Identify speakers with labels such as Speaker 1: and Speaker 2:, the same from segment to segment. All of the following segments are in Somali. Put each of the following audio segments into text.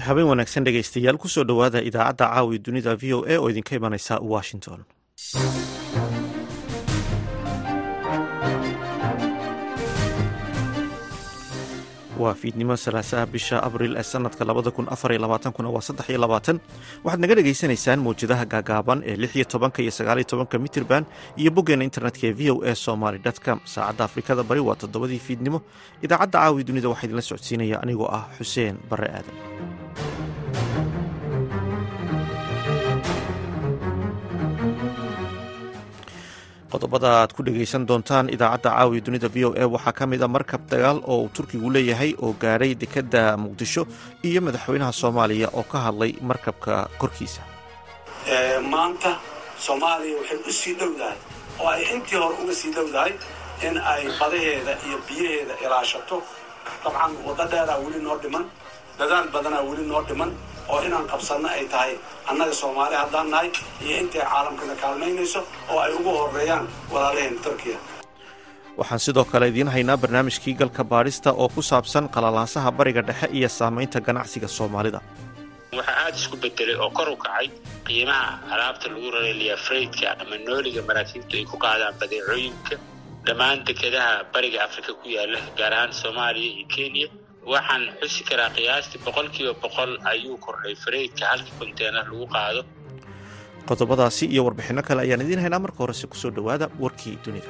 Speaker 1: habeen wanaagsan dhegaystayaal kusoo dhowaada idaacadda caawi dunida v o a oo idinka imanaysa washington waa fiidnimo salaasaha bisha abril ee sanadka labada kun afar iyo labaatankuna waa saddex iyo labaatan waxaad naga dhagaysanaysaan mawjadaha gaagaaban ee lix iyo tobanka iyo sagaaliyo tobanka mitirban iyo boggeena internetka ee v o a somaly com saacadda afrikada bari waa toddobadii fiidnimo idaacadda caawi dunida waxaa idinla socodsiinaya anigoo ah xuseen bare aadan qodobada aad ku dhegaysan doontaan idaacadda caawiya dunida v o a waxaa ka mid a markab dagaal oo uu turkigu leeyahay oo gaadhay dekedda muqdisho iyo madaxweynaha soomaaliya oo ka hadlay markabka korkiisa
Speaker 2: maanta soomaaliya waxay u sii dhowdahay oo ay intii hore uga sii dhowdahay in ay badaheeda iyo biyaheeda ilaashato dabcan waddo dheeraa weli noo dhiman dadaal badanaa weli noo dhiman oo inaan qabsanno ay tahay annaga soomaali haddaan nahay iyo intay caalamkana kaalmaynayso oo ay ugu horeeyaan walaalaheen turkiya
Speaker 1: waxaan sidoo kale idiin haynaa barnaamijkii galka baadhista oo ku saabsan qalalaasaha bariga dhexe iyo saamaynta ganacsiga soomaalida
Speaker 3: waxaa aada isku bedelay oo kor u kacay qiimaha alaabta lagu rareliya freydka ama nooliga maraakiibtu ay ku qaadaan badeecooyinka dhammaan dekedaha bariga afrika ku yaala gaar ahaan soomaaliya iyo kenya waxaan xusi karaa qiyaastii boqol kiiba boqol ayuu kordhay fareydka halkii konteenar lagu qaado
Speaker 1: qodobadaasi iyo warbixinno kale ayaan idiin haynaa marka horese kusoo dhowaada warkii dunida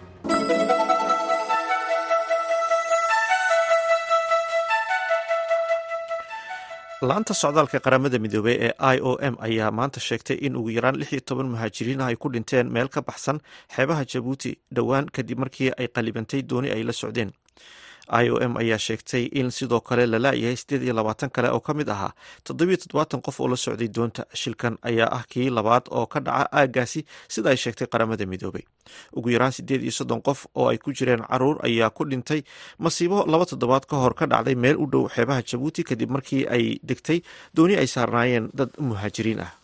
Speaker 1: la-anta socdaalka qaramada midoobey ee i o m ayaa maanta sheegtay in ugu yaraan lix iyo toban muhaajiriin ah ay ku dhinteen meel ka baxsan xeebaha jabuuti dhowaan kadib markii ay qalibantay dooni ay la socdeen i o m ayaa sheegtay in sidoo kale la laayahay siddeed iyo labaatan kale oo ka mid ahaa toddobiyo toddobaatan qof oo la socday doonta shilkan ayaa ah kii labaad oo ka dhaca aaggaasi sida ay sheegtay qaramada midoobey ugu yaraan siddeed iyo soddon qof oo ay ku jireen caruur ayaa ku dhintay masiibo laba toddobaad ka hor ka dhacday meel u dhow xeebaha jabuuti kadib markii ay degtay dooni ay saarnaayeen dad muhaajiriin ah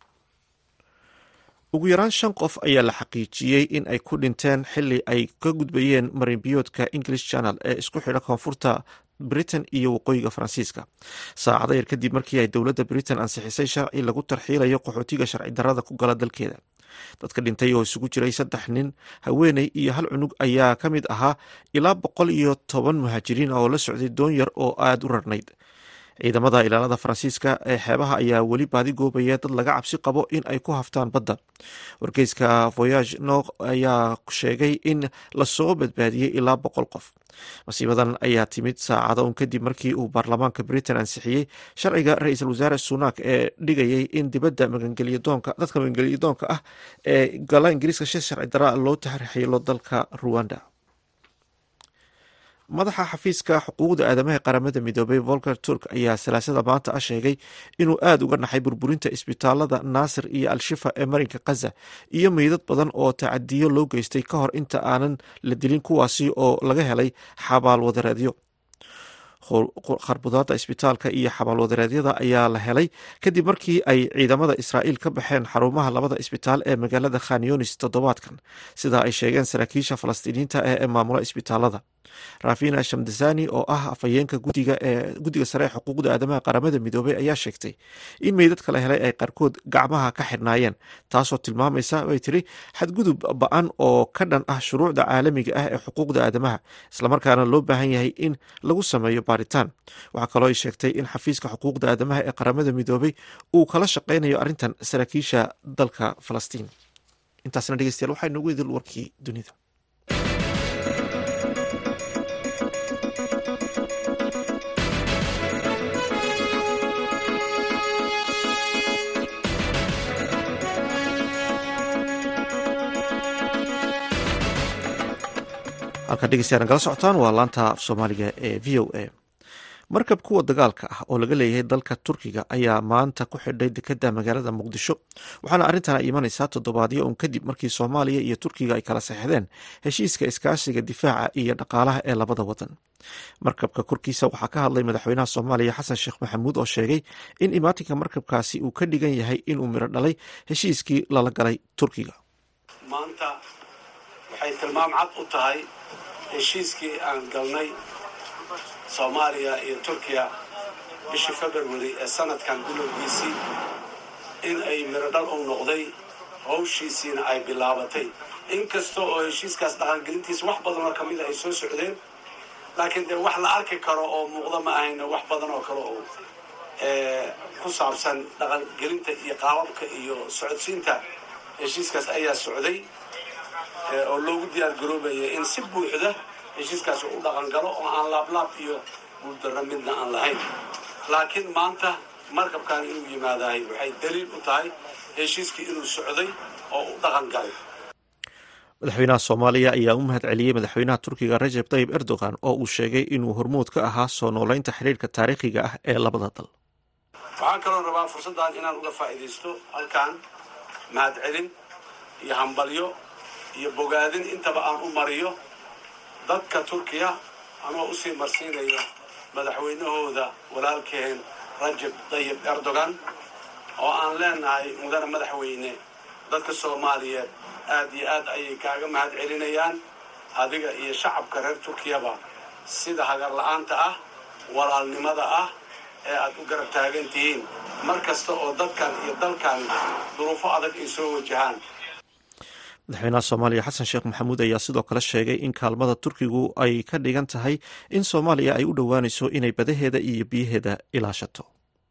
Speaker 1: ugu yaraan shan qof ayaa la xaqiijiyey in ay ku dhinteen xili ay ka gudbayeen marinbiyoodka english channel ee isku xidha koonfurta britain iyo waqooyiga faransiiska saacado yar kadib markii ay dowladda britain ansixisay sharci lagu tarxiilayo qaxootiga sharci darrada ku gala dalkeeda dadka dhintay oo isugu jiray saddex nin haweeney iyo hal cunug ayaa ka mid ahaa ilaa boqol iyo toban muhaajiriin oo la socday doon yar oo aada u rarnayd ciidamada ilaalada faransiiska ee xeebaha ayaa weli baadi goobaya dad laga cabsi qabo in ay ku haftaan badda wargeyska voyage nok ayaa sheegay in lasoo badbaadiyey ilaa boqol qof masiibadan ayaa timid saacado un kadib markii uu baarlamaanka britain ansixiyey sharciga ra-iisul wasaare sunak ee dhigayay in dibadda magangelyadoonka dadka magangelyadoonka ah ee gala ingiriiska shi sharci daraa loo taxriixilo dalka ruwanda madaxa xafiiska xuquuqda aadamaha qaramada midoobay volker turk ayaa salaasada maanta ah sheegay inuu aada uga naxay burburinta isbitaalada naasir iyo al-shifa ee marinka khaza iyo meydad badan oo tacadiyo loo geystay ka hor inta aanan la dilin kuwaasi oo laga helay xabaal wadareedyo kharbudaada isbitaalka iyo xabaal wadareedyada ayaa la helay kadib markii ay ciidamada israa'iil ka baxeen xarumaha labada isbitaal ee magaalada khanyonis toddobaadkan sida ay sheegeen saraakiisha falastiiniyiinta ee maamula isbitaalada rafina shamdasani oo ah afhayeenka gudiga guddiga sare ee xuquuqda aadamaha qaramada midoobey ayaa sheegtay in meydadka la helay ay qaarkood gacmaha ka xidhnaayeen taasoo tilmaamaysa bay tiri xadgudub ba-an oo ka dhan ah shuruucda caalamiga ah ee xuquuqda aadamaha islamarkaana loo baahan yahay in lagu sameeyo baaritaan waxaa kaloo ay sheegtay in xafiiska xuquuqda aadamaha ee qaramada midoobey uu kala shaqeynayo arrintan saraakiisha dalka falastiin intaasna dhegeystayaal waxaa inoogu idil warkii dunida halkaa dhegeystayaa nagala socotaan waa laanta af soomaaliga ee v o a markab kuwa dagaalka ah oo laga leeyahay dalka turkiga ayaa maanta ku xidhay dekedda magaalada muqdisho waxaana arrintan ay imanaysaa toddobaadyo un kadib markii soomaaliya iyo turkiga ay kala saxdeen heshiiska iskaashiga difaaca iyo dhaqaalaha ee labada wadan markabka korkiisa waxaa ka hadlay madaxweynaha soomaaliya xasan sheekh maxamuud oo sheegay in imaatinka markabkaasi uu ka dhigan yahay inuu miro dhalay heshiiskii lala galay turkiga
Speaker 2: maanta waxay tilmaam cad u tahay heshiiskii aan galnay soomaaliya iyo turkiya bishii february ee sanadkan bilowgiisii in ay mirodhal u noqday hawshiisiina ay bilaabatay inkasta oo heshiiskaas dhaqangelintiisa wax badan oo kamida ay soo socdeen laakiin dee wax la arki karo oo muuqda ma ahayna wax badan oo kale oo ku saabsan dhaqangelinta iyo qaababka iyo socodsiinta heshiiskaas ayaa socday oo loogu diyaar garoobaya in si buuxda heshiiskaas u dhaqan galo oo aan laablaab iyo guuldarro midna aan lahayn laakiin maanta markabkan inuu yimaadahay waxay daliil u tahay heshiiskii inuu socday oo u dhaqan galay
Speaker 1: madaxweynaha soomaaliya ayaa u mahad celiyey madaxweynaha turkiga rajeb tayib erdogan oo uu sheegay inuu hormuud ka ahaa soo noolaynta xiriirka taariikhiga ah ee labada dal
Speaker 2: waxaan kaloo rabaa fursaddan inaan uga faa'iidaysto halkan mahad celin iyo hambalyo iyo bogaadin intaba aan u mariyo dadka turkiya anoo usii marsiinayo madaxweynahooda walaalkeen rajeb tayib erdogan oo aan leenahay mudane madaxweyne dadka soomaaliyeed aad iyo aad ayay kaaga mahad celinayaan adiga iyo shacabka reer turkiyaba sida hagar la-aanta ah walaalnimada ah ee aad u garab taagan tihiin mar kasta oo dadkan iyo dalkan duruufo adag ay soo wajahaan
Speaker 1: madaxweynaha soomaaliya xasan sheekh maxamuud ayaa sidoo kale sheegay in kaalmada turkigu ay ka dhigan tahay in soomaaliya ay u dhowaanayso inay badaheeda iyo biyaheeda ilaashato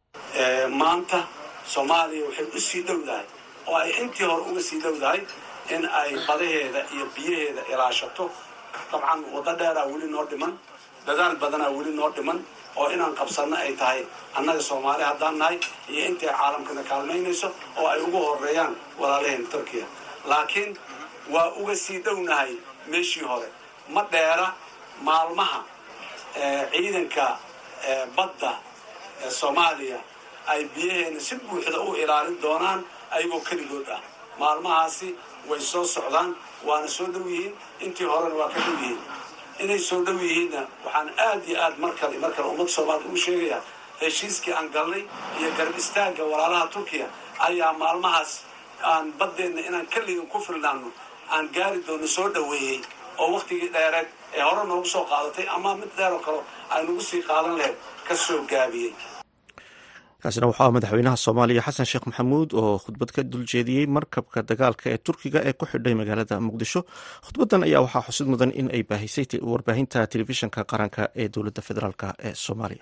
Speaker 2: maanta soomaaliya waxay u sii dhowdahay oo ay intii hore uga sii dhowdahay in ay badaheeda iyo biyaheeda ilaashato dabcan waddo dheeraa weli noo dhiman dadaal badanaa weli noo dhiman oo inaan qabsanno ay tahay annaga soomaali haddaan nahay iyo intay caalamkana kaalmaynayso oo ay ugu horeeyaan walaalaheen turkiya laakiin waa uga sii dhownahay meeshii hore ma dheera maalmaha ciidanka badda ee soomaaliya ay biyaheena si buuxda u ilaalin doonaan ayagoo keligood ah maalmahaasi way soo socdaan waana soo dhow yihiin intii horena waa ka dhow yihiin inay soo dhow yihiinna waxaan aad iyo aad mar kale mar kale ummadda soomaalida ugu sheegayaa heshiiskii aan galnay iyo garab istaagga walaalaha turkiya ayaa maalmahaas aan baddeenna inaan keligan ku filnaano aan gaari doono soo dhoweeyey oo wakhtigii dheereed ee hore noogu soo qaadatay ama mid dheer oo kale ay nagu sii qaadan lahayd ka soo gaabiyey
Speaker 1: kaasina waxaa madaxweynaha soomaaliya xasan sheekh maxamuud oo khudbad ka duljeediyey markabka dagaalka ee turkiga ee ku xidhay magaalada muqdisho khudbadan ayaa waxaa xusid mudan in ay baahisay warbaahinta telefishinka qaranka ee dowladda federaalk ee soomaaliya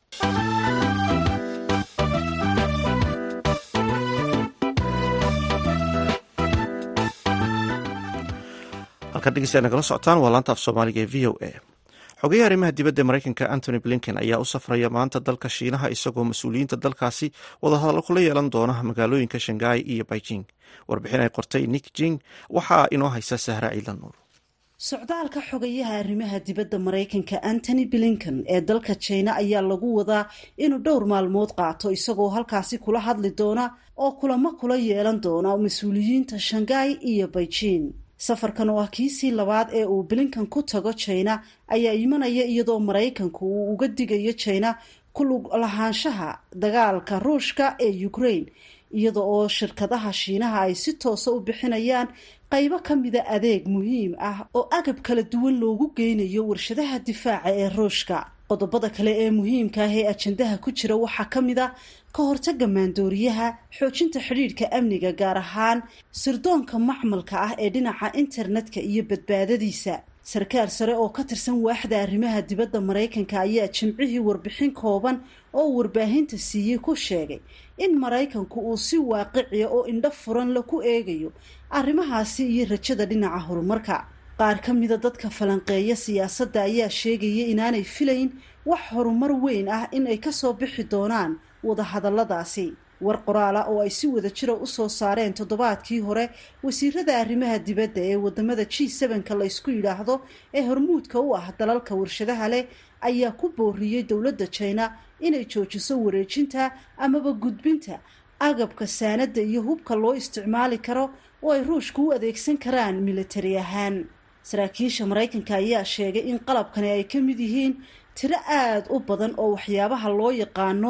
Speaker 1: halkan dhegeysta nagala socotaan waa laanta af soomaaliga ee v o a xogeyaha arrimaha dibadda ee maraykanka antony blinken ayaa u safraya maanta dalka shiinaha isagoo mas-uuliyiinta dalkaasi wadahadallo kula yeelan doona magaalooyinka shanghai iyo beijing warbixin ay qortay nick jing waxaa inoo haysa sahra ciidan nuur
Speaker 4: socdaalka xogayaha arrimaha dibadda maraykanka antony blinken ee dalka jina ayaa lagu wadaa inuu dhowr maalmood qaato isagoo halkaasi kula hadli doona oo kulamo kula yeelan doona mas-uuliyiinta shanghai iyo beijing safarkan oo ah kiisii labaad ee uu blinkan ku tago jina ayaa imanaya iyadoo maraykanku uu uga digayo jina ku lug lahaanshaha dagaalka ruushka ee ukraine iyada oo shirkadaha shiinaha ay si toosa u bixinayaan qaybo ka mida adeeg muhiim ah oo agab kala duwan loogu geynayo warshadaha difaaca ee ruushka qodobada kale ee muhiimka ah ee ajandaha ku jira waxaa ka mid a ka hortaga maandooriyaha xoojinta xidhiidhka amniga gaar ahaan sirdoonka macmalka ah ee dhinaca internetka iyo badbaadadiisa sarkaal sare oo ka tirsan waaxda arrimaha dibadda maraykanka ayaa jimcihii warbixin kooban oo warbaahinta siiyey ku sheegay in maraykanku uu si waaqiciya oo indho furan la ku eegayo arrimahaasi iyo rajada dhinaca horumarka qaar ka mida dadka falanqeeya siyaasadda ayaa sheegaya inaanay filayn wax horumar weyn ah in ay kasoo bixi doonaan wadahadalladaasi war qoraala oo ay si wada jira usoo saareen toddobaadkii hore wasiirada arrimaha dibadda ee wadamada g sevenka la ysku yidhaahdo ee hormuudka u ah dalalka warshadaha leh ayaa ku booriyey dowladda jina inay joojiso wareejinta amaba gudbinta agabka saanada iyo hubka loo isticmaali karo oo ay ruushka u adeegsan karaan militari ahaan saraakiisha maraykanka ayaa sheegay in qalabkani ay ka mid yihiin tiro aada u badan oo waxyaabaha loo yaqaano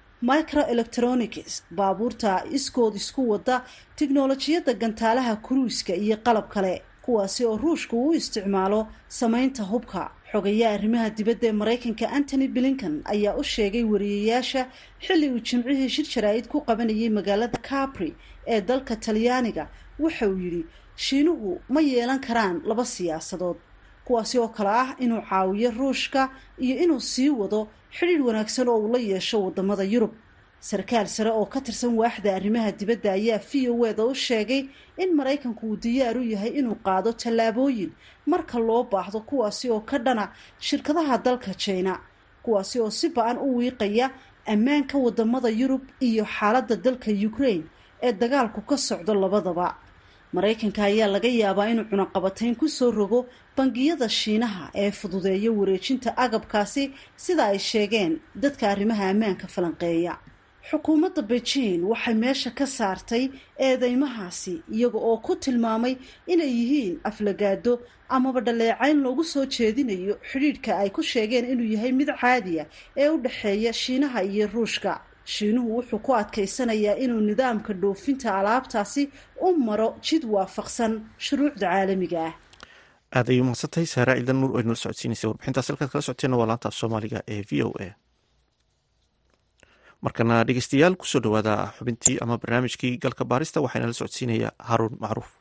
Speaker 4: microelectronics baabuurta iskood isku wada tiknolojiyadda gantaalaha kuruiska iyo qalab kale kuwaasi oo ruushka uu isticmaalo samaynta hubka xogayaha arrimaha dibadda ee maraykanka antony blinkan ayaa u sheegay wariyayaasha xilli uu jimcihii shir jaraa'id ku qabanayay magaalada capri ee dalka talyaaniga waxa uu yidhi shiinuhu ma yeelan karaan laba siyaasadood kuwaasi oo kale ah inuu caawiyo ruushka iyo inuu sii wado xidhiidh wanaagsan oo uu la yeesho waddamada yurub sarkaal sare oo ka tirsan waaxda arrimaha dibadda ayaa v o eda u sheegay in maraykanku uu diyaar u yahay inuu qaado tallaabooyin marka loo baahdo kuwaasi oo ka dhana shirkadaha dalka jina kuwaasi oo si ba-an u wiiqaya ammaanka waddamada yurub iyo xaaladda dalka ukraine ee dagaalku ka socdo labadaba maraykanka ayaa laga yaabaa inuu cunaqabatayn kusoo rogo bangiyada shiinaha ee fududeeya wareejinta agabkaasi sida ay sheegeen dadka arrimaha ammaanka falanqeeya xukuumadda beijing waxay meesha ka saartay eedeymahaasi iyaga oo ku tilmaamay inay yihiin aflagaado amaba dhaleecayn loogu soo jeedinayo xidhiidhka ay ku sheegeen inuu yahay mid caadiya ee u dhexeeya shiinaha iyo ruushka shiinuhu wuxuu ku adkaysanayaa inuu nidaamka dhoofinta alaabtaasi u maro jid waafaqsan shuruucda caalamiga ah
Speaker 1: aad ayuu mahadsantahay saara ciidan nuur oo inala socodsiinaysa warbixintaas halkaad kala socoteena waa laanta af soomaaliga ee v o a markana dhegeystayaal kusoo dhawaada xubintii ama barnaamijkii galka baarista waxaana la socodsiinaya haruun macruuf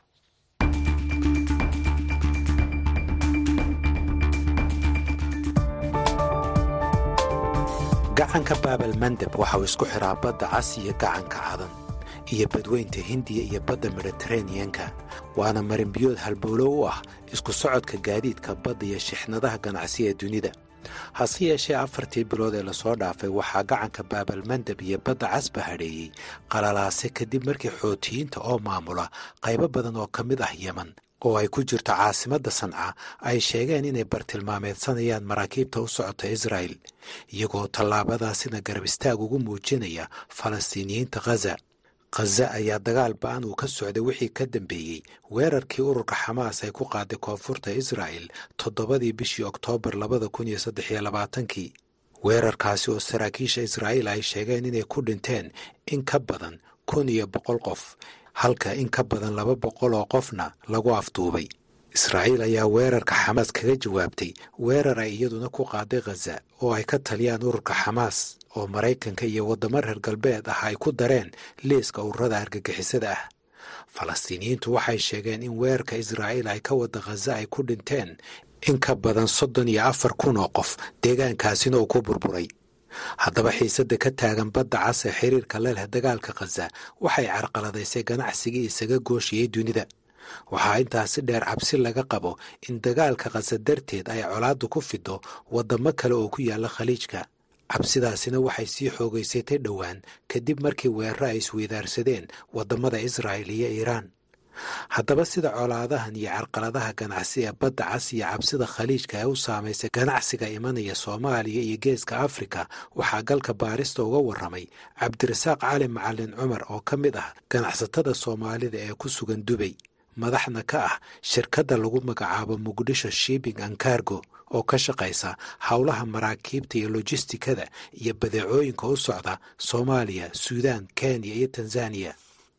Speaker 5: gacanka baabal mandeb waxa uu isku xiraa badda cas iyo gacanka cadan iyo badweynta hindiya iyo badda mediteraneanka waana marinbiyood halbowlo u ah isku socodka gaadiidka badda iyo shixnadaha ganacsi ee dunida hase yeeshee afartii bilood ee lasoo dhaafay waxaa gacanka baabal mandeb iyo badda casba hadheeyey qalalaase kadib markii xootiyiinta oo maamula qaybo badan oo ka mid ah yeman oo ay ku jirto caasimadda sanca ay sheegeen inay bartilmaameedsanayaan maraakiibta u socota israa'el iyagoo tallaabadaasina garab istaag ugu muujinaya falastiiniyiinta khaza khaza ayaa dagaal ba-an uu ka socday wixii ka dambeeyey weerarkii ururka xamaas ay ku qaaday koonfurta israa'el toddobadii bishii oktoobar labada kun iyo saddex iyo labaatankii weerarkaasi oo saraakiisha israa'iil ay sheegeen inay ku dhinteen in ka badan kun iyo boqol qof halka in ka badan laba boqol oo qofna lagu afduubay israa'iil ayaa weerarka xamaas kaga jawaabtay weerar ay iyaduna ku qaaday khaza oo ay ka taliyaan ururka xamaas oo maraykanka iyo waddamo reer galbeed ah ay ku dareen liiska ururada argagixisada ah falastiiniyiintu waxay sheegeen in weerarka israa'iil ay ka wadda khaza ay ku dhinteen in ka badan soddon iyo afar kun oo qof deegaankaasina uu ku burburay haddaba xiisadda ka taagan badda cas ee xiriirka la leh dagaalka khaza waxay carqaladaysay ganacsigii isaga gooshiyey dunida waxaa intaasi dheer cabsi laga qabo in dagaalka khaza darteed ay colaaddu ku fido waddamo kale oo ku yaalla khaliijka cabsidaasina waxay sii xoogaysatay dhowaan kadib markii weeraro ay isweydaarsadeen waddamada israa'il iyo iiraan haddaba sida colaadahan iyo carqaladaha ganacsi ee badda cas iyo cabsida khaliijka ee u saamaysay ganacsiga imanaya soomaaliya iyo geeska afrika waxaa galka baarista uga warramay cabdirasaaq cali macalin cumar oo ka mid ah ganacsatada soomaalida ee ku sugan dubay madaxna ka ah shirkadda lagu magacaabo muqdisho shipping and cargo oo ka shaqaysa howlaha maraakiibta iyo lojistikada iyo badeecooyinka u socda soomaaliya suudaan kenya iyo tanzaniya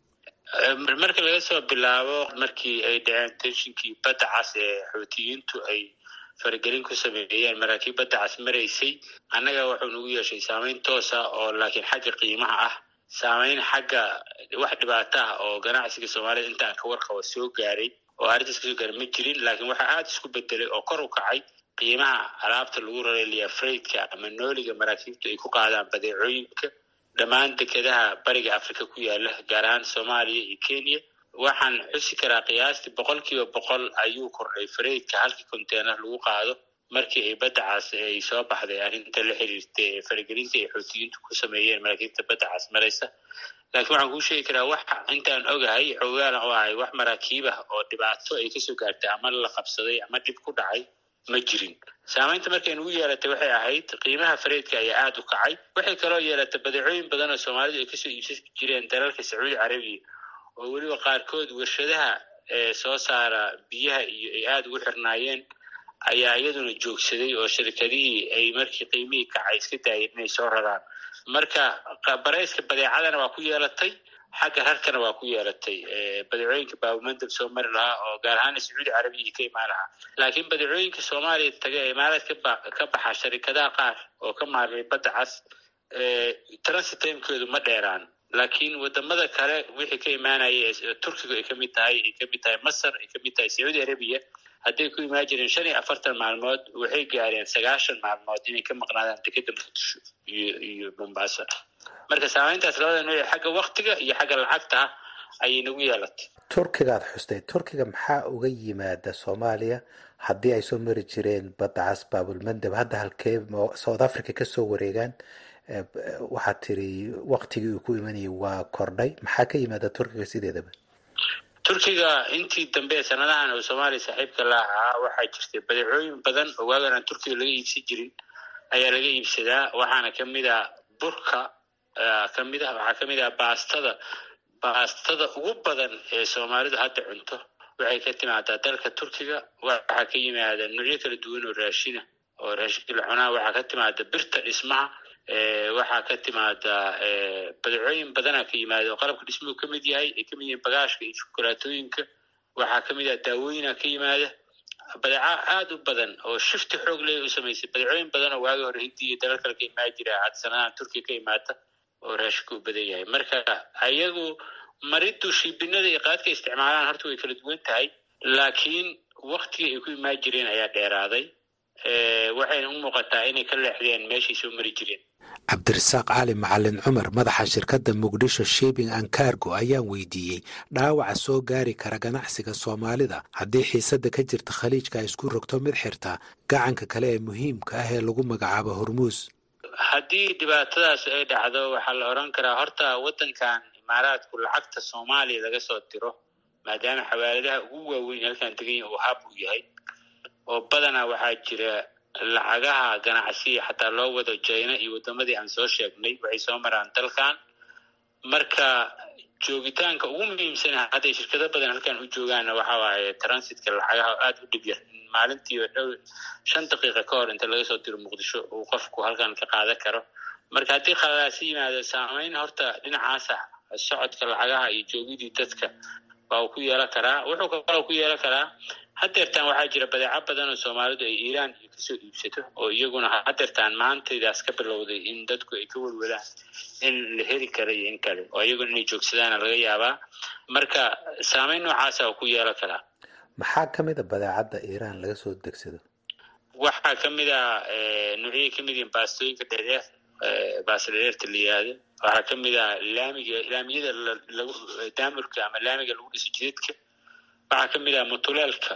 Speaker 3: marka laga soo bilaabo markii ay dhaceen tenshinkii badda cas ee xootiyiintu ay faragelin ku sameeyeen maraakiib badda cas maraysay annaga wuxuu nagu yeeshay saameyn toosa oo laakiin xagga qiimaha ah saameyn xagga wax dhibaato ah oo ganacsiga soomaalida intaan ka warqaba soo gaaray oo arrintaas kasoo gaaray ma jirin laakiin waxaa aada isku bedelay oo kor u kacay qiimaha alaabta lagu rareliya freydka ama nooliga maraakiibtu ay ku qaadaan badeecooyinka dhammaan dekedaha bariga africa ku yaala gaar ahaan soomaaliya iyo kenya waxaan xusi karaa qiyaastii boqol kiiba boqol ayuu kordhay freydka halkii conteyner lagu qaado markii ay badda cas ay soo baxday arrinta la xiriirta ee faragelinta ay xootiyiintu ku sameeyeen maraakiibta badda cas maraysa laakiin waxaan kuu sheegi karaa wax intaan ogahay xoogaana oo ahay wax maraakiib ah oo dhibaato ay kasoo gaartay ama la qabsaday ama dhib ku dhacay ma jirin saamaynta markay nugu yeelatay waxay ahayd qiimaha fareedka ayaa aada u kacay waxay kaloo yeelatay badeecooyin badan oo soomaalidu ay kasoo iibsan jireen dalalka sacuudi carabiya oo weliba qaarkood warshadaha ee soo saara biyaha iyo ay aada ugu xirnaayeen ayaa iyaduna joogsaday oo shirkadihii ay markii qiimihii kacay iska daayeen inay soo raraan marka barayska badeecadana waa ku yeelatay xagga rarkana waa ku yeelatay badeecooyinka baabumandab soo mari lahaa oo gaar ahaan sacuudi carabiya ka imaan lahaa laakiin badeecooyinka soomaaliya taga ee imaaraad ka baxa sharikadaha qaar oo ka maarmay badda cas transit timekoodu ma dheeraan laakiin wadamada kale wixii ka imaanaya turkiga ay kamid tahay ay kamid tahay masar ay kamid tahay sacuudi arabiya hadday ku imaan jireen shan iyo afartan maalmood waxay gaareen sagaashan maalmood inay ka maqnaadaan dekeda muqdisho iyo iyo mombasa marka saameyntaas labada nooc xagga waktiga iyo xagga lacagta ah ayay nagu yeelatay
Speaker 5: turkigaad xustay turkiga maxaa uga yimaada soomaaliya haddii ay soo mari jireen badda cas baabulmandab hadda halkee south africa kasoo wareegaan waxaad tiri waktigii uu ku imanayay waa kordhay maxaa ka yimaada turkiga sideedaba
Speaker 3: turkiga intii dambe sanadahan oo soomaaliya saaxiibka la ahaa waxaa jirtay badeecooyin badan oo waagan aan turkiga laga iibsan jirin ayaa laga iibsadaa waxaana kamid ah burka kamid ah waxaa kamid ah baastada baastada ugu badan ee soomaalidu hadda cunto waxay ka timaadaa dalka turkiga waxaa ka yimaada noocyo kala duwan oo raashina oo raashinka la cunaa waxaa ka timaada birta dhismaha waxaa ka timaada badeecooyin badana ka yimaada oo qalabka dhismuhu ka mid yahay ay kamid yihiin bagaashka iyo shukulaatooyinka waxaa kamid ah daawooyina ka yimaada badeeca aada u badan oo shifti xoog leh u samaysay badeecooyin badan oo waagi hore hindiya dalal kale ka imaan jira had sanadahan turkiya ka imaata oo raashinku u badan yahay marka ayagu maridu shiibinada iyo qaadka isticmaalaan horta way kala duwan tahay laakiin waktiga ay ku imaan jireen ayaa dheeraaday waxayna u muuqataa inay ka leexdeen meeshay soo mari jireen
Speaker 5: cabdirasaaq cali macalin cumar madaxa shirkadda muqdisho shibing and cargo ayaan weydiiyey dhaawaca soo gaari kara ganacsiga soomaalida haddii xiisadda ka jirta khaliijka ay isku rogto mid xirta gacanka kale ee muhiimka ah ee lagu magacaabo hormuus
Speaker 3: haddii dhibaatadaas ay dhacdo waxaa la odhan karaa horta waddankan imaaraadku lacagta soomaaliya laga soo diro maadaama xawaaladaha ugu waaweyn halkan degan uu hab u yahay oo badanaa waxaa jira lacagaha ganacsiya xataa loo wado jina iyo wadamadii aan soo sheegnay waxay soo maraan dalkan marka joogitaanka ugu muhiimsan hadday shirkado badan halkan u joogaanna waxa waaye transitka lacagaha aada u dhib yar maalintii dhow shan daqiiqa ka hor inta laga soo diro muqdisho uu qofku halkan ka qaadan karo marka haddii khaladaasi yimaado saameyn horta dhinacaasa socodka lacagaha iyo joogidii dadka waa uu ku yeelan karaa wuxuu kaloo ku yeelan karaa hadeertaan waxaa jira badeeco badan oo soomaalidu ay iiraan iyo kasoo iibsato oo iyaguna hadeertaan maantaydaas ka bilowday in dadku ay ka welwadaan in la heli kara iyo in kale oo iyaguna inay joogsadaana laga yaabaa marka saameyn noocaasa oo ku yeelan karaa
Speaker 5: maxaa ka mid a badeecadda iiraan laga soo degsado
Speaker 3: waxaa kamid a noocyay kamid yihiin baastooyinka dheereer baasta dheereerta la yihahdo waxaa kamid a laamiga laamiyada lagu daamurka ama laamiga lagu dhiso jidadka waxaa kamid ah mutuleelka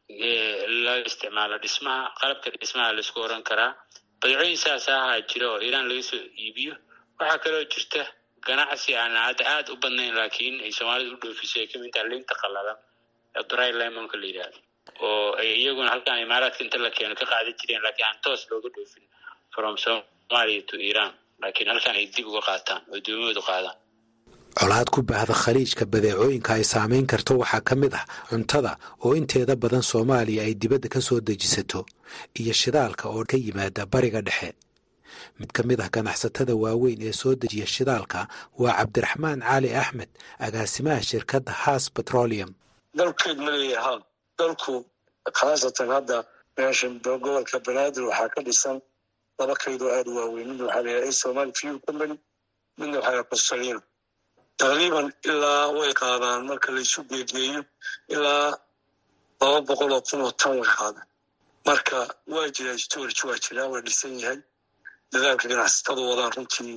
Speaker 3: laga isticmaalo dhismaha qalabka dhismaha laisku oran karaa badeecooyin saas ahaa jira oo iiraan laga soo iibiyo waxaa kaloo jirta ganacsi aan hadda aada u badnayn laakiin ay soomaalida u dhoofiso ay kamid taha linta qalalan ee dry lemonka la yidhahdo oo ay iyaguna halkaan imaaraadka inta la keeno ka qaadan jireen laakiin aan toos looga dhoofin from somalia to iran laakiin halkaan ay dib uga qaataan oo doomahoodu qaadaan
Speaker 5: colaad ku baahda khaliijka badeecooyinka ay saamayn karto waxaa ka mid ah cuntada oo inteeda badan soomaaliya ay dibadda ka soo dejisato iyo shidaalka oo ka yimaada bariga dhexe mid ka mid ah ganacsatada waaweyn ee soo dejiya shidaalka waa cabdiraxmaan cali axmed agaasimaha shirkadda haas petroleum
Speaker 6: dalkeed ma leeyaha dalku khaasatan hadda meeshan gobolka banaadir waxaa ka dhisan laba kaydoo aada u waaweyn midna waxaa layahay somali fuel company midna waxaa layahay costalino taqriiban ilaa way qaadaan marka laysu geegeeyo ilaa laba boqol oo kun oo tan way qaadaan marka waa jiraa storage waa jiraa waa dhisan yahay dadaalka ganacsatadu wadaan runtii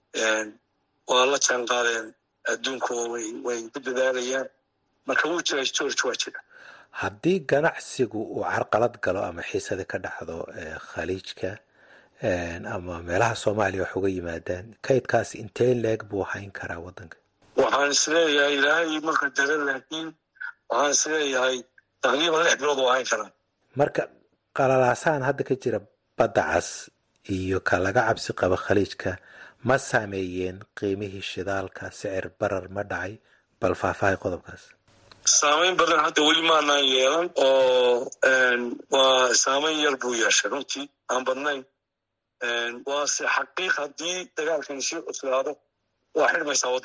Speaker 6: waa la jaan qaadeen adduunka oo way ku dadaalayaan marka wuu jiraa storage waa jira
Speaker 5: haddii ganacsigu uu carqalad galo ama xiisada ka dhacdo khaliijka ama meelaha soomaaliya wax uga yimaadaan kaydkaas intee leeg buu hayn karaa waddanka
Speaker 6: waxaan isleeyahay ilaahay ma qadara laakiin waxaan isleeyahay taqriiban lix bilood waa hayn karaa
Speaker 5: marka qalalaasahan hadda ka jira badda cas iyo ka laga cabsi qaba khaliijka ma saameeyeen qiimihii shidaalka sicir barar ma dhacay bal faahfaahay qodobkaas
Speaker 6: saameyn badan hadda weli maanaan yeelan oo waa saameyn yar buu yeeshay runtii aan badnayn waase xaqiiq haddii dagaalkani sii cuslaado waa xirmaysaa waddada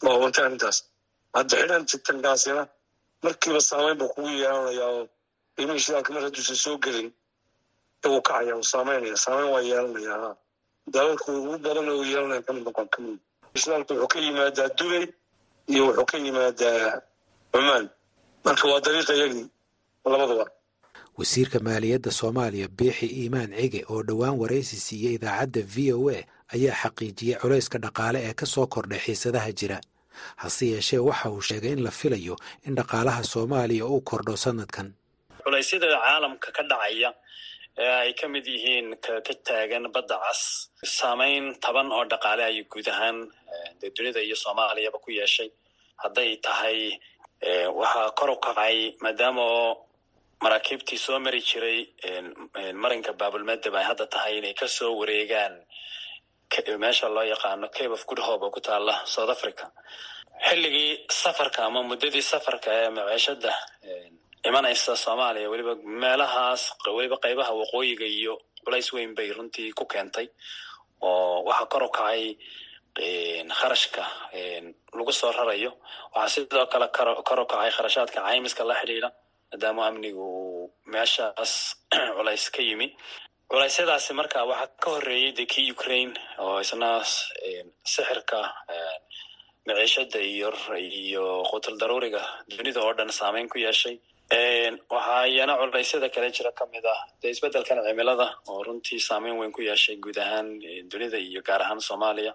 Speaker 6: waa wanta arrintaas hadda xidhan titankaasina markiiba saameyn buu kugu yeelanayaa oo qiimihii shidaalka mar hadduusan soo gelin igu kacaya uu saameynaya saameyn waa yeelanaya ha dalalku ugu badan uu yeelanaya kamid noqon kamid shidaalku wuxuu ka yimaadaa dubay iyo wuxuu ka yimaadaa cumaan marka waa dariiqa yagii labadaba
Speaker 5: wasiirka maaliyadda soomaaliya biixi iimaan cige oo dhowaan waraysi siiyey idaacadda v o a ayaa xaqiijiyey culayska dhaqaale ee ka soo kordhay xiisadaha jira hase yeeshee waxa uu sheegay in la filayo in dhaqaalaha soomaaliya uu kordho sanadkan
Speaker 7: culaysyada caalamka ka dhacaya ee ay ka mid yihiin ka taagan badda cas saameyn taban oo dhaqaale ayay guud ahaan dee dunida iyo soomaaliyaba ku yeeshay hadday tahay waxaa kor u kacay maadaama oo maraakiibtii soo mari jiray marinka baabulmadeb ay hadda tahay inay kasoo wareegaan meesha loo yaqaano cape of good hope oo ku taala south africa xilligii safarka ama muddadii safarka ee maciishada imanaysa soomaaliya weliba meelahaas weliba qeybaha waqooyiga iyo culays weyn bay runtii ku keentay oo waxaa kor u kacay kharashka lagu soo rarayo waxaa sidoo kale kor u kacay kharashaadka caymiska la xidhiidha maadaama amnigu uu meeshaas culays ka yimi culaysyadaasi marka waxaa ka horreeyey de kii ukraine oo isna sixirka maciishada iyo iyo qutul daruuriga dunida oo dhan saameyn ku yeeshay waxaa iyana culaysyada kale jira kamid ah dee isbeddelkan cimilada oo runtii saameyn weyn ku yeeshay guud ahaan dunida iyo gaar ahaan soomaaliya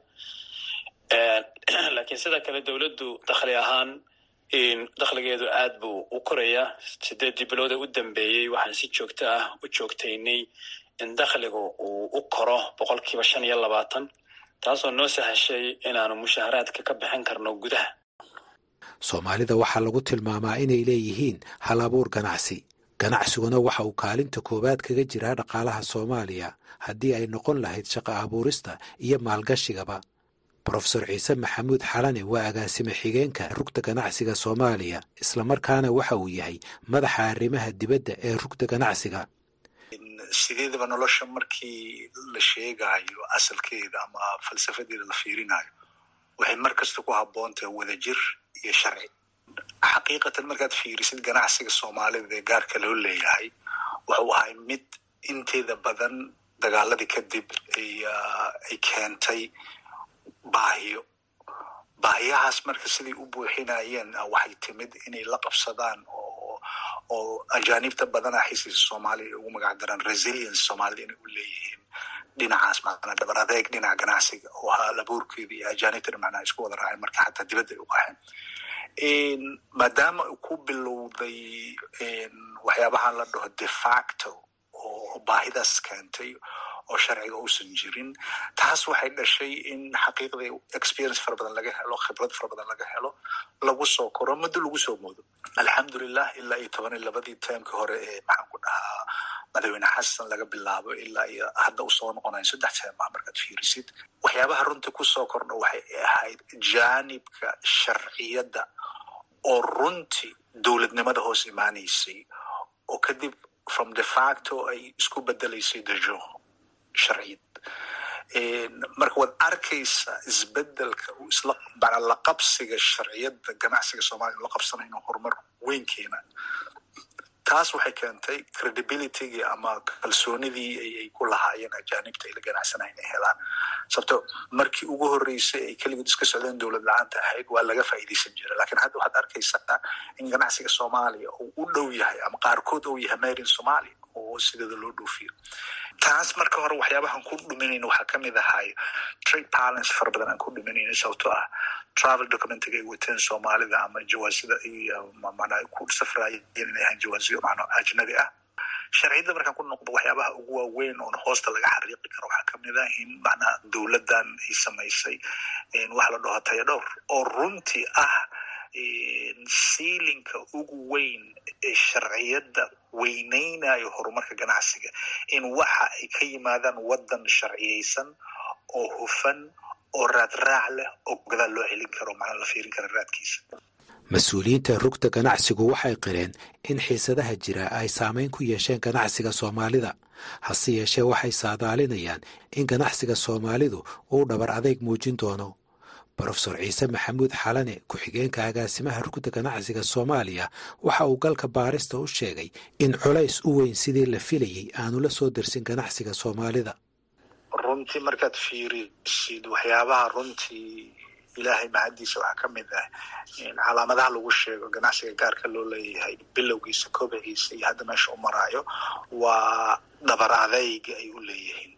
Speaker 7: laakiin sida kale dowladdu dakhli ahaan dakhligeedu aad buu u korayaa sideedii bilood ee u dambeeyey waxaan si joogto ah u joogtaynay in dakhligu uu u koro boqol kiiba shan iyo labaatan taasoo noo sahashay inaanu mushaharaadka ka bixin karno gudaha
Speaker 5: soomaalida waxaa lagu tilmaamaa inay leeyihiin hal abuur ganacsi ganacsiguna waxa uu kaalinta koowaad kaga jiraa dhaqaalaha soomaaliya haddii ay noqon lahayd shaqo abuurista iyo maalgashigaba brofesor ciise maxamuud xalane waa agaasime xigeenka rugta ganacsiga soomaaliya islamarkaana waxa uu yahay madaxa arrimaha dibadda ee rugta ganacsiga
Speaker 8: sideedaba nolosha markii la sheegayo asalkeeda ama falsafadeeda la fiirinayo waxay mar kasta ku habboontahay wadajir iyo sharci xaqiiqatan markaad fiirisid ganacsiga soomaalida ee gaarka loo leeyahay wuxuu ahay mid inteeda badan dagaaladii kadib ay keentay baahiyo baahiyahaas marka siday u buuxinayeen waxay timid inay la qabsadaan oo oo ajaanibta badana xisiisa soomaaliya ugu magac daran resilience soomaalida inay u leeyihiin dhinacaas macnaa dhabar adeeg dhinaca ganacsiga oo hal abuurkeeda iyo ajaanibtana macnaa isku wada raaceen marka xataa dibadda ay u qaxeen maadaama ku bilowday waxyaabahan la dhaho de facto oo baahidaas keentay oo sharciga uusan jirin taas waxay dhashay in xaqiiqdii experience fara badan laga helo khibrad fara badan laga helo lagu soo koro muddo lagu soo moodo alxamdulilah ilaa iyo toban iyo labadii taimkii hore ee maxaan ku dhahaa madaxweyne xasan laga bilaabo ilaa iyo hadda usoo noqonayo saddex teem ah markaad fiirisid waxyaabaha runtii kusoo kordha waxay ahayd jaanibka sharciyadda oo runtii dowladnimada hoos imaanaysay oo kadib from de facto ay isku bedelaysay dejo sharciyad marka waad arkaysaa isbedelka uu isla mana la qabsiga sharciyadda ganacsiga soomaliya la qabsanayo inuu horumar weyn keena taas waxay keentay credibilitygii ama kalsoonidii ay ku lahaayeen ajaanibta ay la ganacsanayo inay helaan sababto markii ugu horreysay ay keligood iska socdeen dowlad la-aanta ahayd waa laga faa'iidaysan jira lakiin hadda waxaad arkaysaa in ganacsiga soomaaliya uu u dhow yahay ama qaarkood uu yahay marin somalia oo sideeda loo dhoofiyo taas marka hore waxyaabahan ku dhuminayna waxaa kamid ahay trade balance fara badan aan ku dhuminayna sababtoo ah travel documentiga ay wateen soomaalida ama jawaasida iyo mana ku safraayeen inay ahaan jawaasiyo macno ajnabi ah sharciyadda markaan ku noqdo waxyaabaha ugu waaweyn oon hoosta laga xariiqi karo waxaa kamid ah in macnaha dowladdan ay samaysay wax la dhaho taya dhowr oo runtii ah siilinka ugu weyn ee sharciyadda weyneynayo horumarka ganacsiga in waxa ay ka yimaadaan waddan sharciyeysan oo hufan oo raadraac leh oo gadaal loo celin karo macnaa la fiirin kara raadkiisa
Speaker 5: mas-uuliyiinta rugta ganacsigu waxay qireen in xiisadaha jira ay saameyn ku yeesheen ganacsiga soomaalida hase yeeshee waxay saadaalinayaan in ganacsiga soomaalidu uu dhabar adeyg muujin doono brofesor ciise maxamuud xalane ku-xigeenka agaasimaha rugda ganacsiga soomaaliya waxa uu galka baarista u sheegay in culays u weyn sidii la filayey aanu la soo dersin ganacsiga soomaalida
Speaker 8: runtii markaad fiirisid waxyaabaha runtii ilaahay mahaddiisa waxaa ka mid ah calaamadaha lagu sheego ganacsiga gaarka loo leeyahay bilowgiisa kobiciisa iyo hadda meesha u maraayo waa dhabar adayga ay u leeyihiin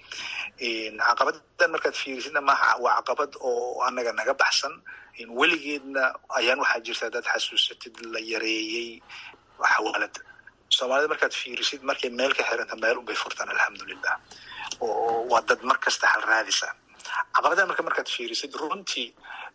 Speaker 8: caqabadan markaad fiirisidna maha waa caqabad oo anaga naga baxsan weligeedna ayaan waxaa jirta hadaad xasuusatid la yareeyey xawaalada soomaalida markaad fiirisid markay meel ka xiranta meel unbay furtaan alxamdulilah oo waa dad mar kasta hal raadisa caqabadan marka markaad fiirisid runtii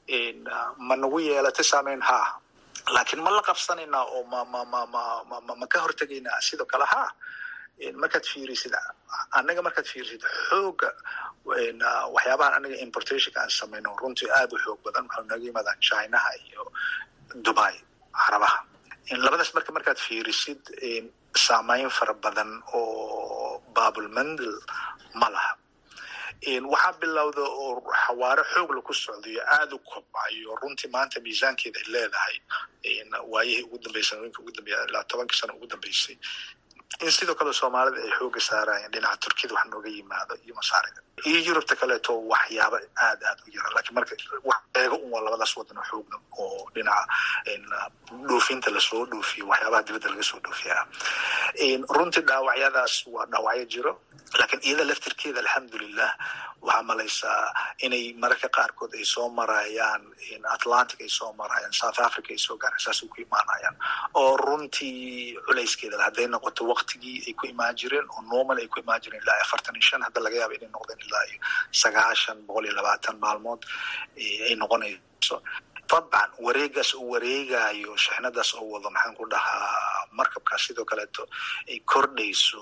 Speaker 8: ma nagu yeelatay saameyn haa laakiin ma la qabsanaynaa oo ma ma ma ma ma ma ka hortegaynaa sidoo kale haa markaad fiirisid annaga markaad fiirisid xooga waxyaabahan anaga importationka aan samayno runtii aad u xoog badan waxau naga yimaadaan chinaha iyo dubai carabaha labadaas marka markaad fiirisid saameyn fara badan oo babulmandel ma laha waxaa bilowda oo xawaaro xoog laku socdayo aada u kobcayo runtii maanta miisaankeeda ay leedahay waayihii ugu dambeysay sanooyinka ugu dambeya ilaa tobankii sano ugu dambeysay in sidoo kale soomaalida ay xooga saarayeen dhinaca turkiyada wax nooga yimaado iyo masaarida iyo yurubta kaleeto waxyaaba aad aad u yara lakiin marka wax eego un waa labadaas wadan oo xoogna oo dhinaca dhoofinta lasoo dhoofiyo waxyaabaha dibadda laga soo dhoofiyaa runtii dhaawacyadaas waa dhaawacyo jiro laakiin iyada laftirkeeda alxamdulilah waxaa malaysaa inay mararka qaarkood ay soo marayaan atlantic ay soo marayaan south africa ay soo gaaraan saasay ku imaanayaan oo runtii culayskeeda hadday noqoto waktigii ay ku imaan jireen oo normal ay ku imaan jireen ilaa afartan iyo shan hadda laga yaaba inay noqdeen ilaa iyo sagaashan boqol iyo labaatan maalmood ay noqonayso dabcan wareegaas uu wareegayo shixnadaas oo wado maxaan ku dhahaa markabkaas sidoo kaleeto ay kordhayso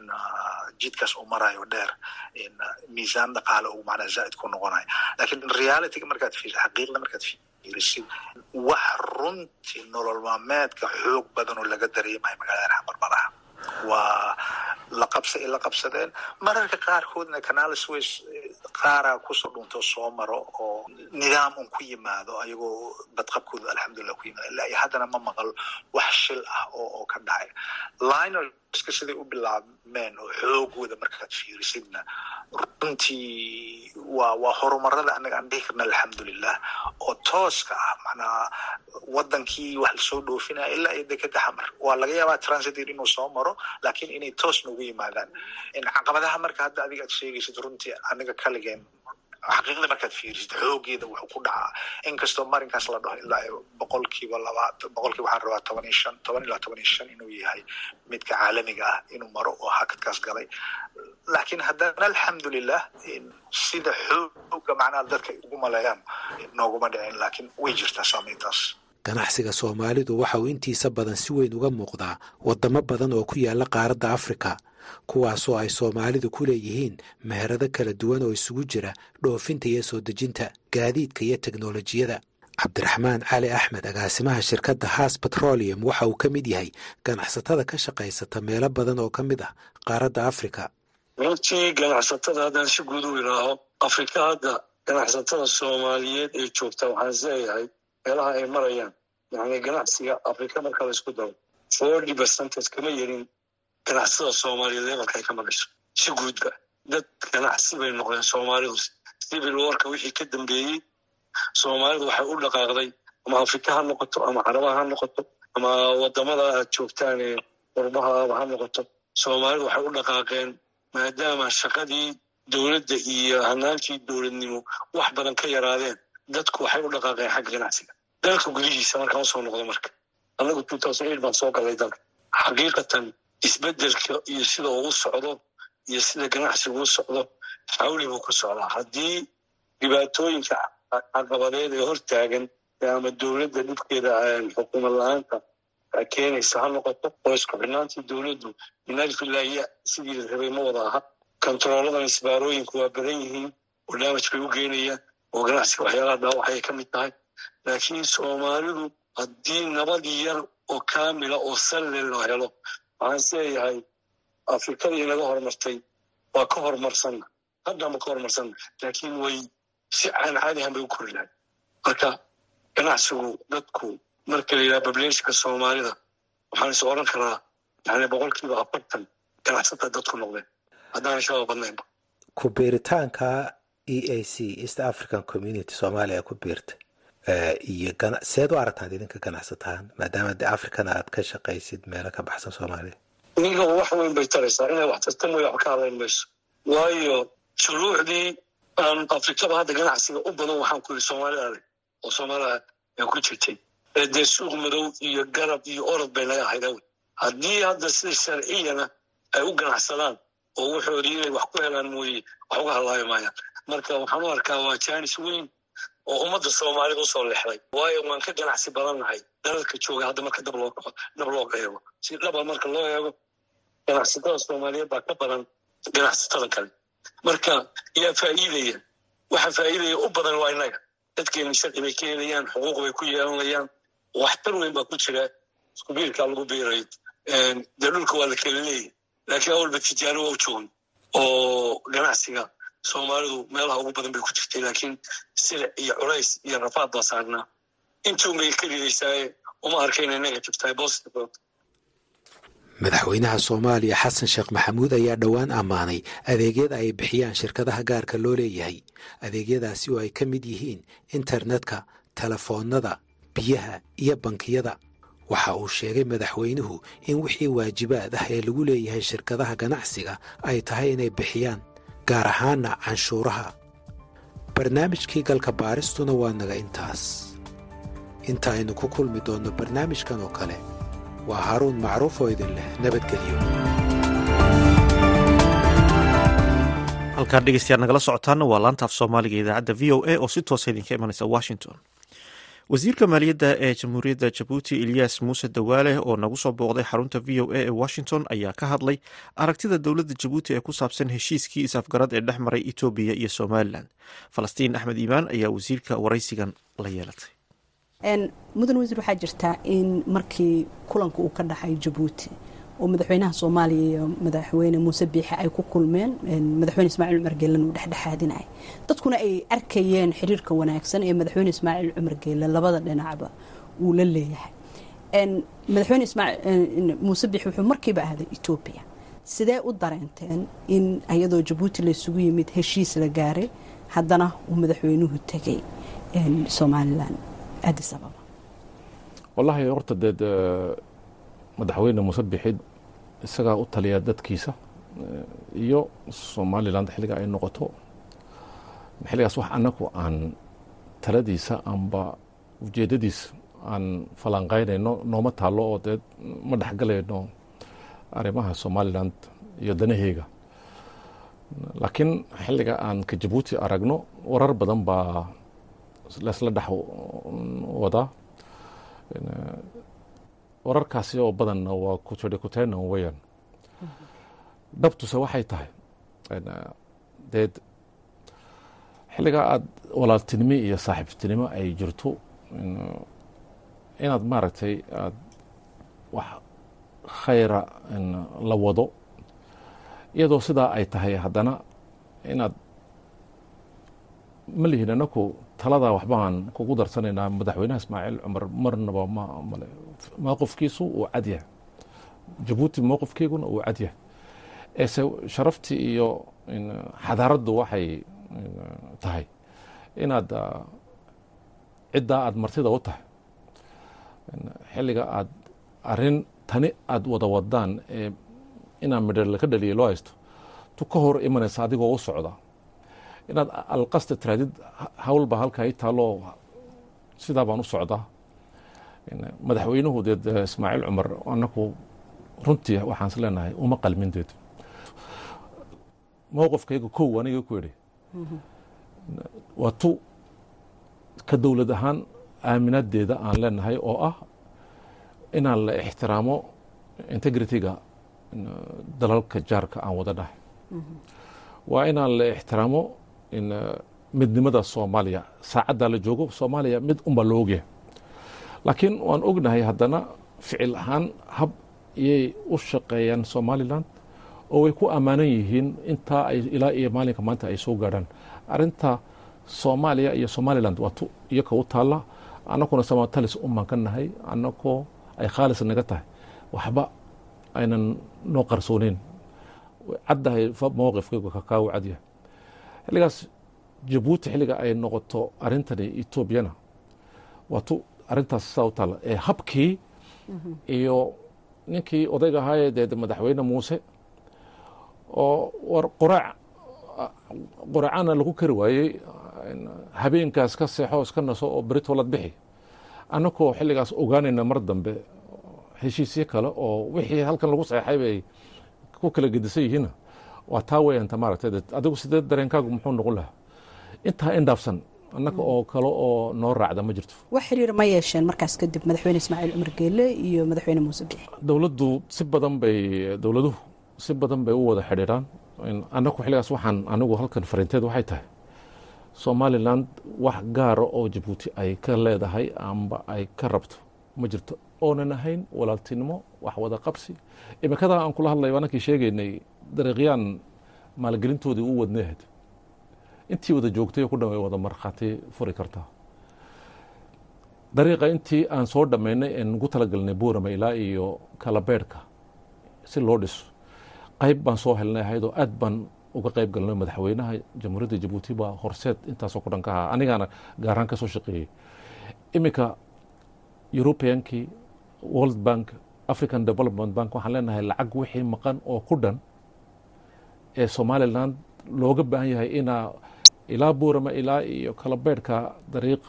Speaker 8: jidkaas uu marayo dheer miisaan dhaqaale uu macnaa zaaid ku noqonayo lakiin realityga markaad fiirisid xaqiiqda markaad fiirisid wax runtii nolol maalmeedka xoog badan oo laga dareemayo magaalada xamarbalaha waa la qabsa ay la qabsadeen mararka qaarkoodna canalis ways qaaraa kusoo dhuntoo soo maro oo nidaam un ku yimaado ayagoo badqabkooda alxamdulilah ku yimaado ilaa iyo haddana ma maqal wax shil ah oo oo ka dhacay linerska siday u bilaabmeen oo xoogooda markaad fiirisidna runtii waa waa horumarada anaga aan dhihi karna alxamdulilah oo tooska ah macnaa wadankii wax lasoo dhoofinaya ilaa iyo dekeda xamar waa laga yaabaa transitor inuu soo maro laakiin inay toos noogu yimaadaan caqabadaha marka hadda adiga aad sheegaysid runtii aniga kaligeen xaqiiqda markaad fiirisid xoogeeda wuxuu ku dhacaa inkastoo marinkaas la dhaho ilaa iyo boqolkiiba labaatan boqolkiiba waxaan rabaa toban iyo shan toban ilaa toban iyo shan inuu yahay midka caalamiga ah inuu maro oo hakadkaas galay laakiin haddana alxamdulilah sida xooga macnaha dadka ugu maleeyaan nooguma dhicin laakiin way jirtaa saameyntaas
Speaker 5: ganacsiga soomaalidu waxa uu intiisa badan si weyn uga muuqdaa waddamo badan oo ku yaala qaaradda afrika kuwaasoo ay soomaalidu ku leeyihiin meherado kala duwan oo isugu jira dhoofinta iyo soo dejinta gaadiidka iyo teknolojiyada cabdiraxmaan cali axmed agaasimaha shirkadda haas petroleum waxa uu ka mid yahay ganacsatada ka shaqaysata meelo badan oo ka mid ah qaaradda afrika
Speaker 6: runtii ganacsatada haddaan si guud u idhaaho afrika hadda ganacsatada soomaaliyeed ee joogta waxaan isleeyahay meelaha ay marayaan yani ganacsiga afrika marka la isku daro forty percentage kama yerin ganacsatada soomaaliyeed lebalka ay ka marayso si guudba dad ganacsi bay noqdeen soomaalidu civil warka wixii ka dambeeyey soomaalidu waxay u dhaqaaqday ama afrika ha noqoto ama carabaha ha noqoto ama wadamada aad joogtaan ee qurbahaaba ha noqoto soomaalidu waxay u dhaqaaqeen maadaama shaqadii dowladda iyo hanaankii dowladnimo wax badan ka yaraadeen dadku waxay u dhaqaaqeen xagga ganacsiga dalka gudihiisa markaan usoo noqdo marka anagu two thousand eight baan soo galay dalka xaqiiqatan isbedelka iyo sida uu u socdo iyo sida ganacsigu u socdo xawli buu ku socdaa haddii dhibaatooyinka caqabadeed ee hortaagan ama dowladda dhibkeeda xukuumad la-aanta keenaysa ha noqoto oo isku xidhnaantii dowladdu minalfilahiya sidii la rabay ma wada aha kontarooladan isbaarooyinku waa badan yihiin oo damaj bay u geenayaan oo ganacsiga waxyaalaha dhaawacay ka mid tahay laakiin soomaalidu haddii nabad yar oo kaamila oo salle loo helo waxaan isleeyahay afrikadii inaga horumartay waa ka horumarsanna haddama ka horumarsanna laakiin way si aan caadi ahan bay u kori lahay marka ganacsigu dadku marka la yidhaha bableeshka soomaalida waxaan is oran karaa yani boqolkiiba afartan ganacsata dadku noqdeen haddaan shaba badnaynba
Speaker 5: ku biiritaanka e a c east african community soomaaliya ku biirta iyo seed u aragtaad idinka ganacsataan maadaama de africana aad ka shaqaysid meelo ka baxsan soomaaliya
Speaker 6: ninka wax weyn bay taraysaa inay wax tarta mooya wax ka hadlayn mayso waayo shuruucdii aan afrikaba hadda ganacsiga u badan waxaan ku yidhi soomaalida adag oo soomaalida ay ku jirtay dee suuq madow iyo garab iyo orod bay naga ahayd awl haddii hadda sida sharciyana ay u ganacsadaan oo wuxoodii inay wax ku helaan mooye wax uga hadlaayo maayaan marka waxaan u arkaa waa jaanis weyn oo ummadda soomaalida usoo lexday waayo waan ka ganacsi badannahay dalalka jooga hadda marka dab loo dab loo eego si dhaba marka loo eego ganacsatada soomaaliyeed baa ka badan ganacsatada kale marka yaa faa'iidaya waxa faa'iidaya u badan waa innaga dadkeena sharci bay ka helayaan xuquuq bay ku yeelanayaan waxtar weyn baa ku jira isku biirkaa lagu biirayo dee dhulka waa la kala leeyahy laakiin awalba tijaano waa u joogan oo ganacsiga soomaalidu meelaha ugu badan bay ku jirtay laakiin silic iyo culays iyo rafaad baa saarnaa intuun bay ka ridaysaaye uma arkayna negative tahay positive
Speaker 5: madaxweynaha soomaaliya xasan sheekh maxamuud ayaa dhowaan ammaanay adeegyada ay bixiyaan shirkadaha gaarka loo leeyahay adeegyadaasi oo ay ka mid yihiin internetka telefoonnada biyaha iyo bankiyada waxa uu sheegay madaxweynuhu in wixii waajibaad ah ee lagu leeyahay shirkadaha ganacsiga ay tahay inay bixiyaan gaar ahaana canshuuraha barnaamijkii galka baaristuna waa naga intaas inta aynu ku kulmi doonno barnaamijkan oo kale waa haaruun macruuf oo idin leh nabadgelyo
Speaker 1: halkaan dhegeystayaal nagala socotaana waa laanta af soomaaliga idaacadda v o a oo si toosa idinka imanaysa washington wasiirka maaliyadda ee jamhuuriyadda jabuuti eliyas muuse dawaale oo nagu soo booqday xarunta v o a ee washington ayaa ka hadlay aragtida dowladda jabuuti ee ku saabsan heshiiskii isafgarad ee dhex maray etoobiya iyo somalilan falastiin axmed iimaan ayaa wasiirka waraysigan la yeelatay
Speaker 9: mudan wasiir waxaa jirtaa in markii kulanka uu ka dhaxay jabuuti oo madaxweynaha soomaaliya iyo madaxweyne muuse biixe ay ku kulmeen madaxweyne ismaaciil cumar geellan uu dhexdhexaadinay dadkuna ay arkayeen xiriirka wanaagsan ee madaxweyne ismaaciil cumar geellan labada dhinacba uu la leeyahay madaxweyne muuse biixi wuxuu markiiba ahday etoobiya sidee u dareenteen in iyadoo jabuuti laysugu yimid heshiis la gaaray haddana uu madaxweynuhu tegay somalilan adis ababa
Speaker 10: wallaahi horta deed madaxweyne muuse bixid isagaa u taliya dadkiisa iyo somalilan xilliga ay noqoto xilligaas wax annagu aan taladiisa amba ujeeddadiisa aan falanqaynayno nooma taallo oo dee ma dhexgalayno arrimaha somalilan iyo danaheega laakiin xilliga aan ka jabuuti aragno warar badan baa laisla dhex wadaa wararkaasi oo badanna waa kutena weyan dhabtuse waxay tahay deed xilligaa aada walaaltinimo iyo saaxiibtinimo ay jirto inaad maaragtay aad wax khayra la wado iyadoo sidaa ay tahay haddana inaad ma lihin anaku taladaa waxbaan kugu darsanaynaa madaxweynaha ismaaciil cumar marnaba mmale mowqifkiisu uu cadyahay jabuuti mowqifkeyguna uu cadyahay eese sharaftii iyo xadaaraddu waxay tahay inaad ciddaa aada martida u tahay xilliga aad arin tani aada wada wadaan ee inaa midho laka dhaliya loo haysto tu ka hor imanaysa adigoo u socda inaad alqasta tiraadid hawlba halkaa i taalloo sidaa baan u socdaa madaxweynuhu deed ismaaciil cumar anaku runtii waxaan is leenahay uma qalmin deed mowqifkayga kow aniga ku idhi waa tu ka dowlad ahaan aaminadeeda aan leenahay oo ah inaan la ixtiraamo integrity-ga dalalka jaarka aan wada dhahay waa inaan la ixtiraamo midnimada soomaaliya saacaddaa la joogo soomaaliya mid unbaa la ogyahay laakiin waan ognahay haddana ficil ahaan hab iyay u shaqeeyaan somalilan oo way ku ammaanan yihiin intaa ay ilaa iyo maalinka maanta ay soo gaadhaan arrinta soomaaliya iyo somaliland waa tu iyaka u taalla annakuna samatalis umaan ka nahay annakoo ay khaalis naga tahay waxba aynan noo qarsooneyn caddahay mowqifkaygu kakaagu cadyahay xilligaas jabuuti xilliga ay noqoto arrintani etoobiyana waa tu arrintaas saa u taalla ee habkii iyo ninkii odayga ahaayee dee madaxweyne muuse oo war qoraac qoraacana lagu kari waayey habeenkaas ka seexo iska naso oo beritolad bixi annakoo xilligaas ogaanayna mar dambe heshiisyo kale oo wixii halkan lagu saxeexay bay ku kala gedisan yihiinna waa taa weyanta maaragtay adigu sidee dareenkaagu muxuu noqon lahaa intaa indhaafsan annaka oo kale oo noo raacda ma jirto
Speaker 9: wax xiriir ma yeesheen markaas kadib madaxweyne ismaaciil cumar geele iyo madaxweyne muuse biixi
Speaker 10: dowladdu si badan bay dowladuhu si badan bay u wada xidhiiraan annaku xilligaas waxaan anigu halkan fariinteed waxay tahay somaliland wax gaara oo jabuuti ay ka leedahay amba ay ka rabto ma jirto oonan ahayn walaaltinimo wax wada qabsi imikadaa aan kula hadlay anankii sheegaynay dariiqyaan maalgelintoodii u wadneahayd intii wada joogtay ku dhan way wada markhaati furi kartaa dariiqa intii aan soo dhammaynay ee nagu talagalnay buurama ilaa iyo kalabeedhka si loo dhiso qayb baan soo helnay ahayd oo aad baan uga qayb galnay madaxweynaha jamhuuriyadda jabuuti baa horseed intaasoo ku dhan ka ahaa anigaana gaaraan ka soo shaqeeyey iminka europeankii world bank african development bank waxaan leenahay lacag wixii maqan oo ku dhan ee somaliland looga baahan yahay inaa ilaa buurama ilaa iyo kalabeedhka dariiq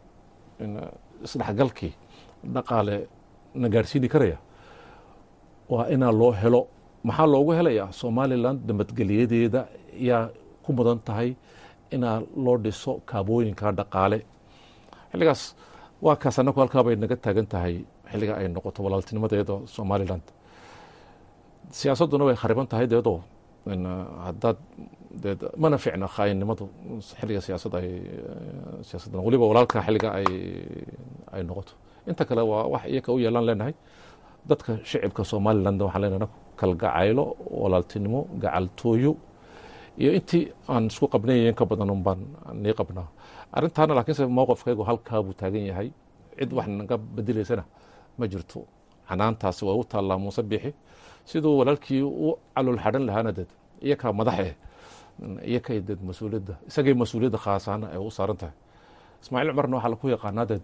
Speaker 10: isdhexgalkii dhaqaale na gaarsiini karaya waa inaa loo helo maxaa loogu helayaa somaliland nabadgeliyadeeda yaa ku mudan tahay inaa loo dhiso kaabooyinka dhaqaale xilligaas waa kaas annagu halkaa bay naga taagan tahay xilliga ay noqoto walaaltinimadeeda somaliland siyaasadduna way khariban tahay deedoo haddaad dee mana ficna khaainnimadu xilliga siyaasad ay siyaasaddan weliba walaalka xilliga ay ay noqoto inta kale waa wax iyaka u yeelaan leenahay dadka shicibka somaliland waxaan leenahay kalgacaylo walaaltinimo gacaltooyo iyo intii aan isku qabnayayen ka badan un baan nii qabnaa arrintaana laakiinse mowqifkaygu halkaa buu taagan yahay cid wax naga bedelaysana ma jirto canaantaasi way u taallaa muuse biixi siduu walaalkii u calool xadhan lahaana deed iyakaa madaxe iyakay deed mas-uuliyadda isagay mas-uuliyadda khaasaana ay u saaran tahay ismaaciil cumarna waxaa laku yaqaanaa deed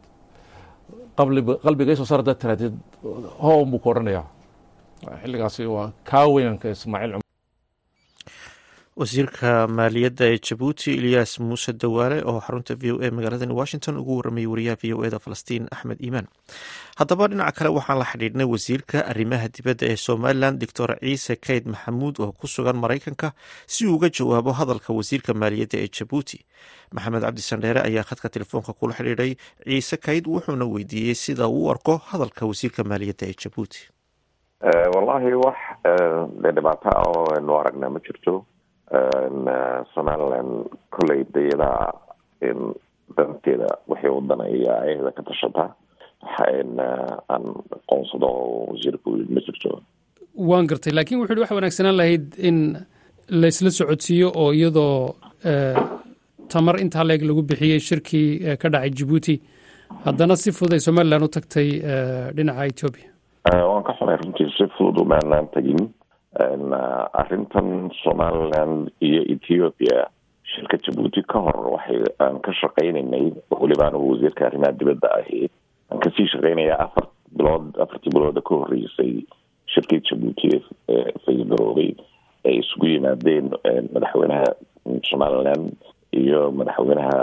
Speaker 10: qalbigay soo saar hadaad tiraadid hoon buu ku odhanayaa xilligaasi waa kaa weynanka ismaaciil
Speaker 1: wasiirka maaliyadda ee jabuuti ilyaas muuse dawaale oo xarunta v o a magaaladani washington ugu waramayay wariyaha v o eda falastiin axmed iimaan haddaba dhinaca kale waxaan la xidhiidhnay wasiirka arrimaha dibadda ee somalilan doctor ciise kayd maxamuud oo ku sugan maraykanka si uu uga jawaabo hadalka wasiirka maaliyadda ee jabuuti maxamed cabdi sandheere ayaa khadka telefoonka kula xidhiidhay ciise kayd wuxuuna weydiiyey sida uu u arko hadalka wasiirka maaliyadda ee jabuuti
Speaker 11: wallahi wax dhibaato ah oo aynu aragnaa ma jirto somaliland kolley dayadaa danteeda waxay u danaya ayada ka tashata aan aqoonsado oo wasiirka ma jirto
Speaker 12: waan gartay laakiin wuxu uhi waxa wanaagsanaan lahayd in laysla socodsiiyo oo iyadoo tamar intaa leeg lagu bixiyey shirkii ka dhacay jabuuti haddana si fudud ay somalilan u tagtay dhinaca etoobiya
Speaker 11: waan ka xunay runtii si fudud umaanaan tegin arrintan somaliland iyo ethiopia shirka jabuuti ka hor waxay aan ka shaqaynaynay weliba anigu wasiirka arrimaha dibadda ahi aan kasii shaqaynaya afar bilood afartii bilooda ka horreysay shirkii jabuuti ee faygaroobay ay isugu yimaadeen madaxweynaha somaliland iyo madaxweynaha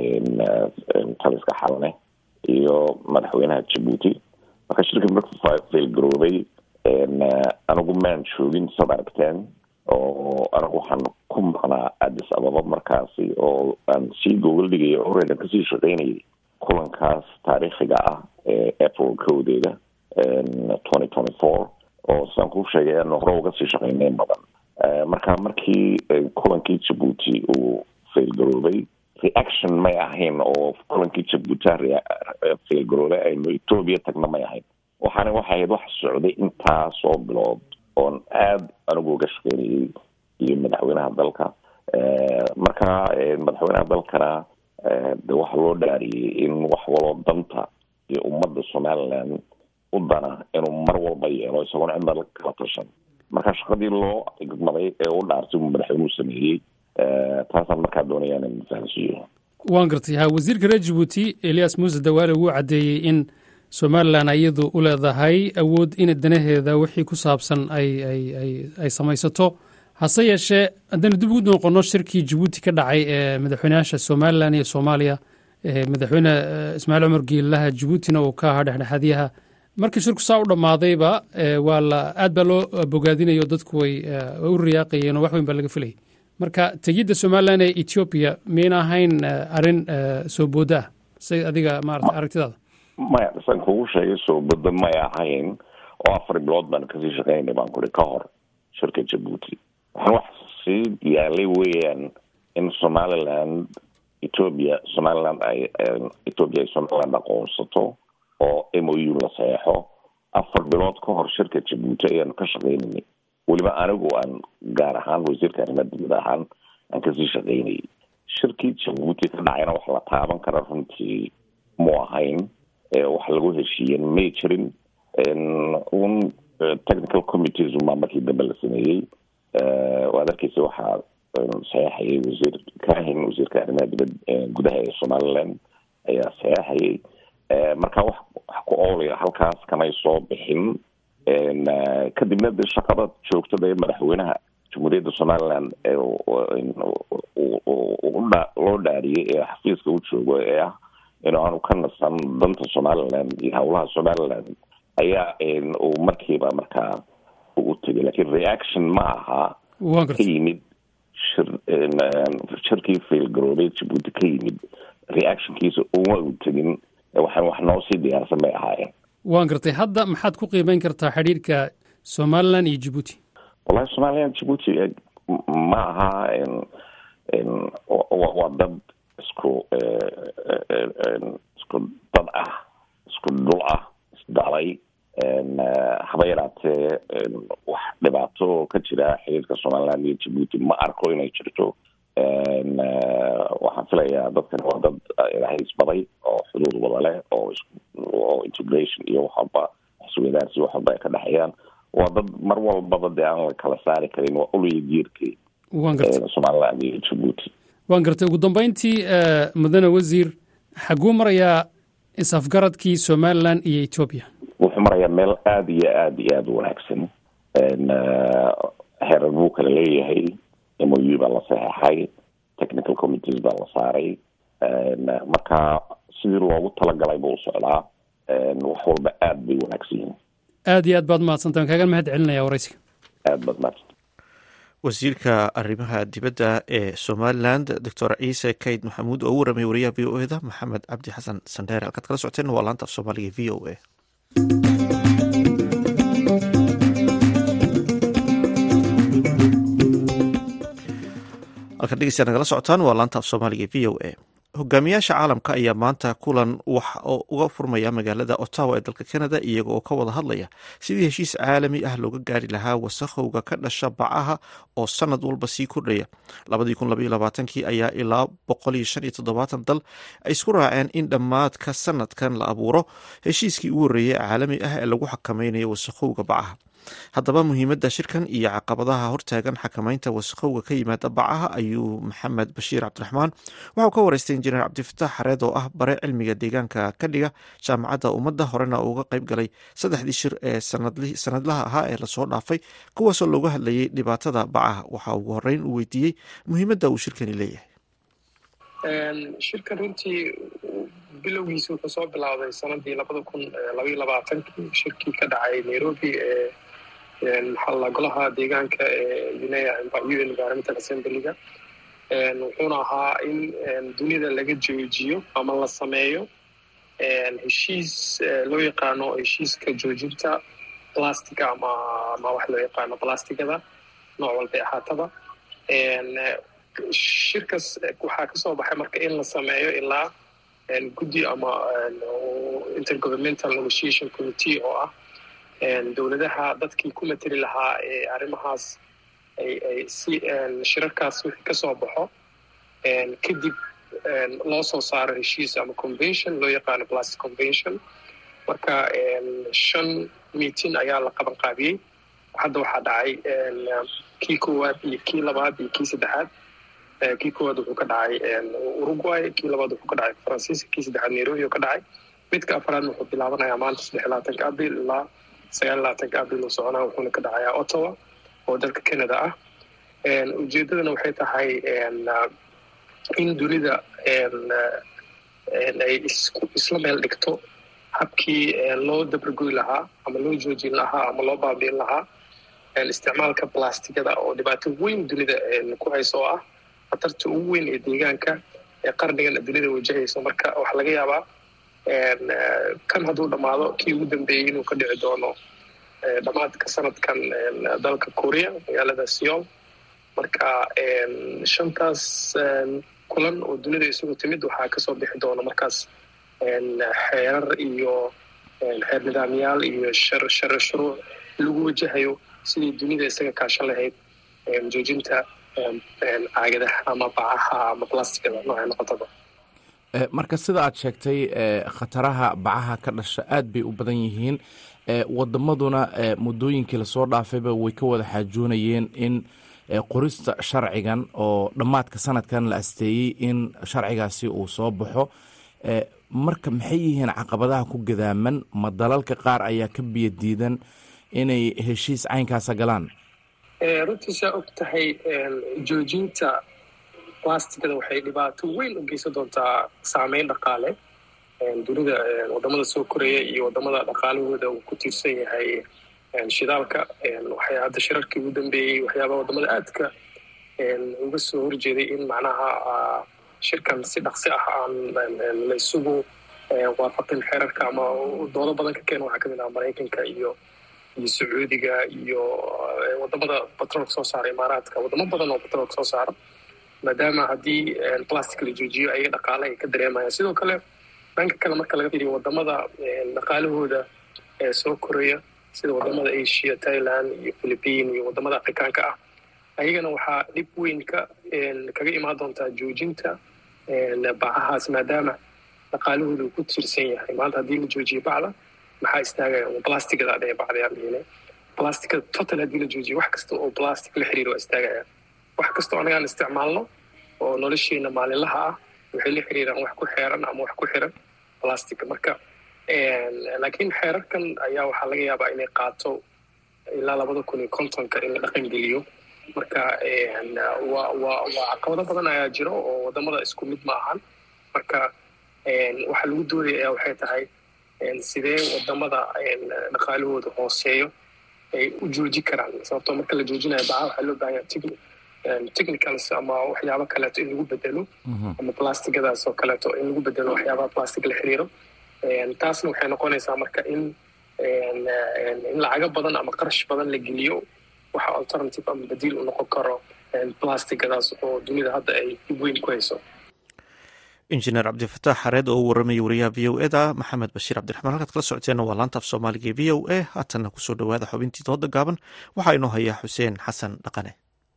Speaker 11: taliska xalne iyo madaxweynaha jabuuti marka shirka markuu faylgaroobay anigu maan joogin sad aragteen oo anigu waxaan ku maqnaa addis ababa markaasi oo aan sii gogol dhigaya horeedan kasii shaqaynayay kulankaas taariikhiga ah ee april kowdeeda twenty twenty four oo sidaan kuu sheegay aanu hore uga sii shaqaynay badan marka markii kulankii jabuuti uu faylgaroobay reaction may ahayn oo kulankii jabuuti faylgaroobay aynu etoobiya tagna may ahayn waxaana waxay ahayd wax socday intaasoo bilood oon aada anigu uga shaqeynayay iyo madaxweynaha dalka marka madaxweynaha dalkana de waxa loo dhaariyey in wax waloo danta iyo ummadda somaliland u dana inuu mar walba yeelo isagoona cidna kala tashan marka shaqadii loo igmaday ee u dhaartay uu madaxweynuhu sameeyey taasaan markaa doonaya inaan fahansiiyo
Speaker 12: waan gartay ha wasiirka reer jabuuti elias muuse dawaale wuu caddeeyey in somalilan iyadu u leedahay awood in danaheeda wixii ku saabsan ay ay ay ay samaysato hase yeeshee haddaynu dib ugu noqono shirkii jabuuti ka dhacay ee madaxweynayaasha somalilan iyo soomaaliya madaxweyne ismaaciil cumar geelaha jabuutina uu ka ahaa dhexdhexaadyaha markii shirku saa u dhammaadayba waa la aad baa loo bogaadinayo dadku way u riyaaqayeen oo wax weyn baa laga filayay marka tegidda somalilan ee etoobiya miyayna ahayn arrin soo booda ah say adiga maarata aragtidaada
Speaker 11: maya san kugu sheegay soo booda may ahayn oo afar bilood baan kasii shaqeynay baan kuri ka hor shirka jabuuti waxaan wax sii yaalay weeyaan in somaliland ethoobia somaliland ay ethoobia ay somaliland aqoonsato oo m o u la saxeexo afar bilood ka hor shirka jabuuti ayaanu ka shaqeynanay weliba anigu aan gaar ahaan wasiirka arrimaha dibad ahaan aan kasii shaqeynayay shirkii jabuuti ka dhacayna wax la taaban kara runtii mu ahayn wax lagu heshiiyen may jirin un technical committees unbaa markii dambe la sameeyey waad arkeysa waxaa saxeexayay wasiir kahin wasiirka arrimaha dibad gudaha ee somaliland ayaa saxeexayay marka wax wax ku oolaya halkaas kamay soo bixin kadibna de shaqada joogtada ee madaxweynaha jamhuuriyadda somaliland loo dhaariyey ee xafiiska u joogo ee ah inuu aanu ka nasan danta somaliland iyo howlaha somaliland ayaa uu markiiba markaa u tegay lakin reaction ma aha ka yimid shir shirkii failgaroobay jabuuti ka yimid reactionkiisa uma u tegin waxaan wax noo sii diyaarsan bay ahaayeen
Speaker 12: waan gartay hadda maxaad ku qiimeyn kartaa xidhiirka somalilan iyo jabuuti
Speaker 11: wallahi somalilan jabuuti ma aha waa dad isku isku dad ah isku dhul ah isdalay haba yaraatee wax dhibaato ka jira xiriirka somaliland iyo jabuuti ma arko inay jirto waxaan filayaa dadkan waa dad ilaahay isbaday oo xuduud wada leh oo oo integration iyo wax walba isweydaarsi wax walba ay ka dhexeeyaan waa dad mar walbaba dee aan la kala saari karin waa uliya jiirkii
Speaker 12: waan gartay
Speaker 11: somaliland iyo jabuuti
Speaker 12: waan gartay ugu dambeyntii mudane wasiir xaguu marayaa is-afgaradkii somalilan iyo etoobiya
Speaker 11: wuxuu marayaa meel aada iyo aada iyo aada u wanaagsan heerar buu kala leeyahay m o u baa la saxeexay technical committees baa la saaray marka sidii loogu talagalay buu u socdaa wax walba aada bay wanaagsan yihiin
Speaker 12: aad iyo aad baad mahadsantaha waan kaaga mahad celinaya waraysiga
Speaker 11: aada baad mahadsan
Speaker 1: wasiirka arrimaha dibadda ee somaliland doctor ciise kayd maxamuud oo u waramay wariyaha v o eda maxamed cabdi xasan sandheere halkaad kala socoteen waa laanta af soomaaliga v o a halkaad dhegeystayaa nagala socotaan waa laanta af soomaaliga v o a hogaamiyaasha caalamka ayaa maanta kulan wax oo uga furmaya magaalada ottawa ee dalka canada iyaga oo ka wada hadlaya sidii heshiis caalami ah looga gaari lahaa wasakhowga ka dhasha bacaha oo sanad walba sii kordhaya kii ayaa ilaa dal ay isku raaceen in dhammaadka sanadkan la abuuro heshiiskii ugu horreeyey caalami ah ee lagu xakameynayo wasakhowga bacaha haddaba muhiimadda shirkan iyo caqabadaha hortaagan xakamaynta wasakhowga ka yimaada bacaha ayuu maxamed bashiir cabdiraxmaan waxau ka wareystay injineer cabdifatax xareed oo ah bare cilmiga deegaanka ka dhiga jaamacadda ummadda horena uga qayb galay saddexdii shir ee sanadlaha ahaa ee lasoo dhaafay kuwaasoo looga hadlayay dhibaatada bacaha waxaa ugu horeyn uu weydiiyey muhiimadda uu shirkani leeyahay
Speaker 13: shirkan runtii bilowgiisa wuxuu soo bilaabday sanadii labada kun labaiyo labaatankii shirkii ka dhacay nairobi ee maxaa golaha deegaanka ee un environmental assemblyga wuxuuna ahaa in dunida laga joojiyo ama la sameeyo heshiis loo yaqaano heshiiska joojinta plastica ama ama wax loo yaqaano plastigada nooc walbay ahaataba shirkas waxaa kasoo baxay marka in la sameeyo ilaa guddi ama intergovernmental negotiation committee oo ah dowladaha dadkii ku mateli lahaa ee arrimahaas ay ay si shirarkaas wixii kasoo baxo kadib loo soo saaro heshiis ama convention loo yaqaano plastic convention marka shan meeting ayaa la qaban qaabiyey hadda waxaa dhacay kii koowaad iyo kii labaad iyo kii saddexaad kii koowaad wuxuu ka dhacay uruguay kii labaad wuxuu ka dhacay faransiiska kii saddexaad nairobi oo ka dhacay midka afraadna wuxuu bilaabanayaa maanta saddex iyo labaatanka abril ilaa sagaal iyo labaatanka abril uu soconaa wuxuuna ka dhacayaa ottawa oo dalka canada ah ujeedadana waxay tahay in dunida ay isla meel dhigto habkii loo dabargoy lahaa ama loo joojin lahaa ama loo baabiin lahaa isticmaalka blastigada oo dhibaato weyn dunida ku hayso oo ah khatarta ugu weyn ee deegaanka ee qarnigan dunida wajahayso marka waxaa laga yaabaa kan hadduu dhammaado kii ugu dambeeyey inuu ka dhici doono dhammaadka sanadkan dalka korea magaalada seol marka shantaas kulan oo dunida isugu timid waxaa kasoo bixi doona markaas xeerar iyo xeer nidaamyaal iyo shar shuruuc lagu wajahayo sidii dunida isaga kaashan lahayd joojinta caagadaha ama bacaha ama blastigada noocay noqotaba
Speaker 14: marka sida aad sheegtay khataraha bacaha ka dhasha aad bay u badan yihiin wadamaduna muddooyinkii lasoo dhaafayba way ka wada xaajoonayeen in qorista sharcigan oo dhammaadka sanadkan la asteeyey in sharcigaasi uu soo baxo marka maxay yihiin caqabadaha ku gadaaman ma dalalka qaar ayaa ka biyo diidan inay heshiis caynkaasa galaan
Speaker 13: runtii saa og tahay joojinta blastigada waxay dhibaato weyn u geysan doontaa saameyn dhaqaale dunida wadamada soo koreya iyo wadamada dhaqaalahooda uu ku tiirsan yahay shidaalka waxay hadda shirarkii ugu dambeeyey waxyaabaha wadamada aadka uga soo horjeeday in macnaha shirkan si dhaqsi ah aan la isugu waafaqin xeerarka ama doodo badan ka keena waxaa kamid ah maraykanka iyo iyo sacuudiga iyo wadamada batroolka soo saara imaaraadka wadamo badan oo batroolka soo saara maadaama haddii plastic la joojiyo ayaga dhaqaale ay ka dareemayaan sidoo kale dhanka kale marka laga fiiriyo wadamada dhaqaalahooda ee soo koraya sida wadamada asia thailand iyo philippine iyo wadamada afrikaanka ah ayagana waxaa dhib weyn ka kaga imaan doontaa joojinta bacahaas maadaama dhaqaalahooda uu ku tiirsan yahay maanta haddii la joojiyo bacda maxaa istaagaya blastigada adhee bacdayaan dhihine blastigada total haddii la joojiyo wax kasta oo plastic la xiriiro waa istaagaya wax kastoo anagaan isticmaalno oo nolosheena maalinlaha ah waxay la xiriiraan wax ku xeeran ama wax ku xiran plastica marka laakiin xeerarkan ayaa waxaa laga yaabaa inay qaato ilaa labada kun iyo kontonka in la dhaqan geliyo marka wa wa waa caqabado badan ayaa jiro oo wadamada isku mid ma ahan marka waxaa lagu doodaya ayaa waxay tahay sidee wadamada dhaqaalahooda hooseeyo ay u jooji karaan sababtoo marka la joojinayo baca waxaa loo bahanya technicals ama waxyaabo kaleeto in lagu bedelo ama plastigadaas oo kaleeto in lagu bedelo waxyaabaha plastic la xiriiro taasna waxay noqonaysaa marka in in lacago badan ama qarash badan la geliyo waxa alternative ama badiil u noqon karo plastigadaas oo dunida hadda ay dib weyn ku hayso
Speaker 1: injineer cabdifataax xareed oo u waramayay wariyaha v o eda maxamed bashiir cabdiraxmaan halkaad kala socoteena waa laanta af soomaaliga v o a haatanna kusoo dhowaada xubintii dooda gaaban waxaa inoo hayaa xuseen xasan dhaqane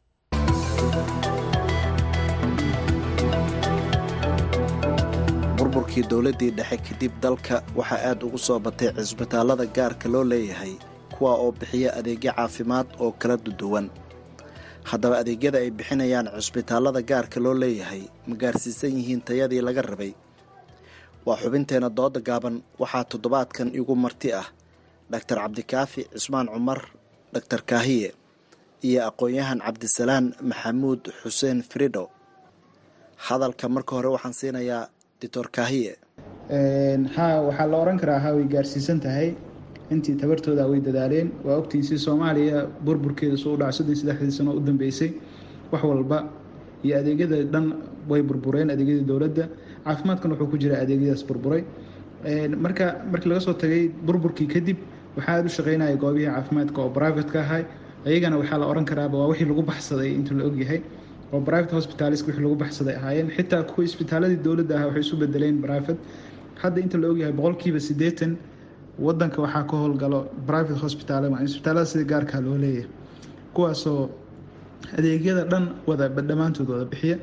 Speaker 15: burburkii dowladdii dhexe kadib dalka waxaa aad ugu soo batay cisbitaallada gaarka loo leeyahay kuwa oo bixiya adeegyo caafimaad oo kala duduwan haddaba adeegyada ay bixinayaan cisbitaallada gaarka loo leeyahay ma gaarsiisan yihiin tayadii laga rabay waa xubinteenna dooda gaaban waxaa toddobaadkan igu marti ah dhaktar cabdikaafi cismaan cumar dhaktar kaahiye iyo aqoon-yahan cabdisalaan maxamuud xuseen fridho hadalka marka hore waxaan siinayaa doctor kaahiye
Speaker 16: ha waxaa la oran karaa ha way gaarsiisan tahay intii tabartooda way dadaaleen waa ogtiisii soomaaliya burburkeeda soo dhaca soddon saddexdii sano u dambeysay wax walba iyo adeegyada dhan way burbureen adeegyadii dowladda caafimaadkan wuxuu ku jira adeegyadaas burburay marka markii laga soo tagay burburkii kadib waxaa aada u shaqeynaya goobihii caafimaadka oo private ka ahay ayagana waxaa la oran karaaba waa wixii lagu baxsaday intuu la ogyahay oo private hospitals wixii lagu baxsaday ahaayeen xitaa kuwa isbitaaladii dowladda ah waxay isu bedeleen private hadda inta la ogyahay boqolkiiba siddeetan wadanka waxaa ka howlgalo private hospital isbitaalada sida gaarkaa loo leeyahay kuwaasoo adeegyada dhan wada dhammaantood wada bixiya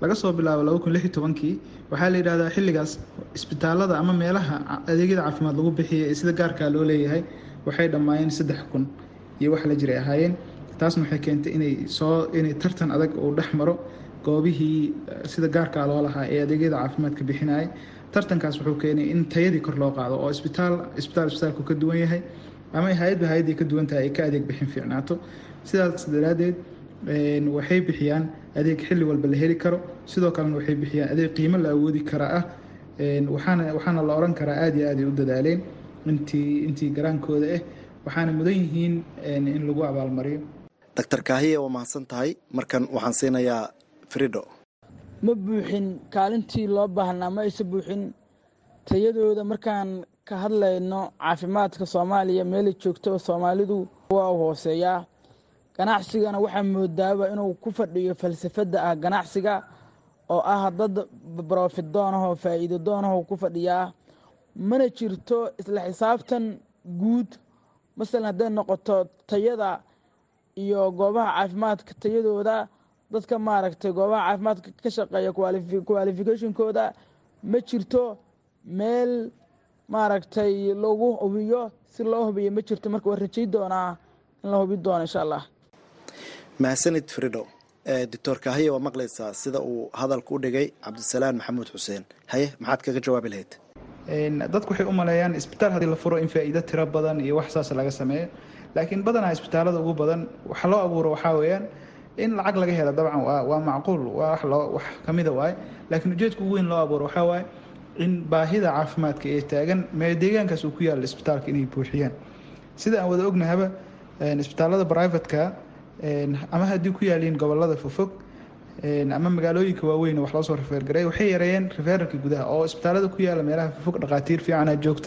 Speaker 16: laga soo bilaabo laba kun lix iyo tobankii waxaa la yidhahdaa xilligaas isbitaalada ama meelaha adeegyada caafimaad lagu bixiyay ee sida gaarkaa loo leeyahay waxay dhammaayeen saddex kun iyo wax la jiray ahaayeen taasna waxay keentay inay soo inay tartan adag uu dhex maro goobihii sida gaarkaa loo lahaa ee adeegyada caafimaadka bixinayay tartankaas wuxuu keenay in tayadii kor loo qaado oo isbitaal isbitaal isbitaalku ka duwan yahay ama hay-adba hay-addii ka duwan tahay ay ka adeeg bixin fiicnaato sidaas daraaddeed waxay bixiyaan adeeg xilli walba la heli karo sidoo kalena waxay bixiyaan adeeg qiimo la awoodi kara ah waxaana waxaana la oran karaa aada iyo aad ay u dadaaleen intii intii garaankooda ah waxaana mudan yihiin in lagu abaalmariyo
Speaker 15: doctor kaahiye waa mahadsan tahay markan waxaan siinayaa frido
Speaker 17: ma buuxin kaalintii loo baahnaa ma aysa buuxin tayadooda markaan ka hadlayno caafimaadka soomaaliya meelay joogto soomaalidu waa u hooseeyaa ganacsigana waxaa moodaaba inuu ku fadhiyo falsafadda ah ganacsiga oo ah dad brofit doonahoo faa'iido doonahoo ku fadhiyaa mana jirto isla xisaabtan guud masalan hadday noqoto tayada iyo goobaha caafimaadka tayadooda dadka maaragtay goobaha caafimaadka ka shaqeeya qualificationkooda ma jirto meel maaragtay lagu hubiyo si loo hubiyo ma jirto marka waa rajay doonaa in la hubi doono insha allah
Speaker 15: mahadsanid frido doctor kaahiye waa maqlaysaa sida uu hadalka u dhigay cabdisalaan maxamuud xuseen haye maxaad kaga jawaabi lahayd
Speaker 16: dadku waxay u maleeyaan isbitaal haddii la furo in faa'iido tiro badan iyo wax saas laga sameeyo laakiin badanaa isbitaalada ugu badan waxa loo abuuro waxaa weeyaan in lacag laga helo dabcan waa macquul waa wax loo wax kamida waaye laakiin ujeedka ugu weyn loo abuuro waxaa waaye in baahida caafimaadka ee taagan mee deegaankaas uu ku yaalla isbitaalka inay buuxiyaan sida aan wada ognahaba isbitaalada brivatka ama haddii ku yaaliin gobolada fogfog ama magaalooyinka waaweyn wax loo soo rifeergareey waxay yareeyeen rifeeralka gudaha oo isbitaalada ku yaala meelaha fogfog dhaqaatiir fiicana joogta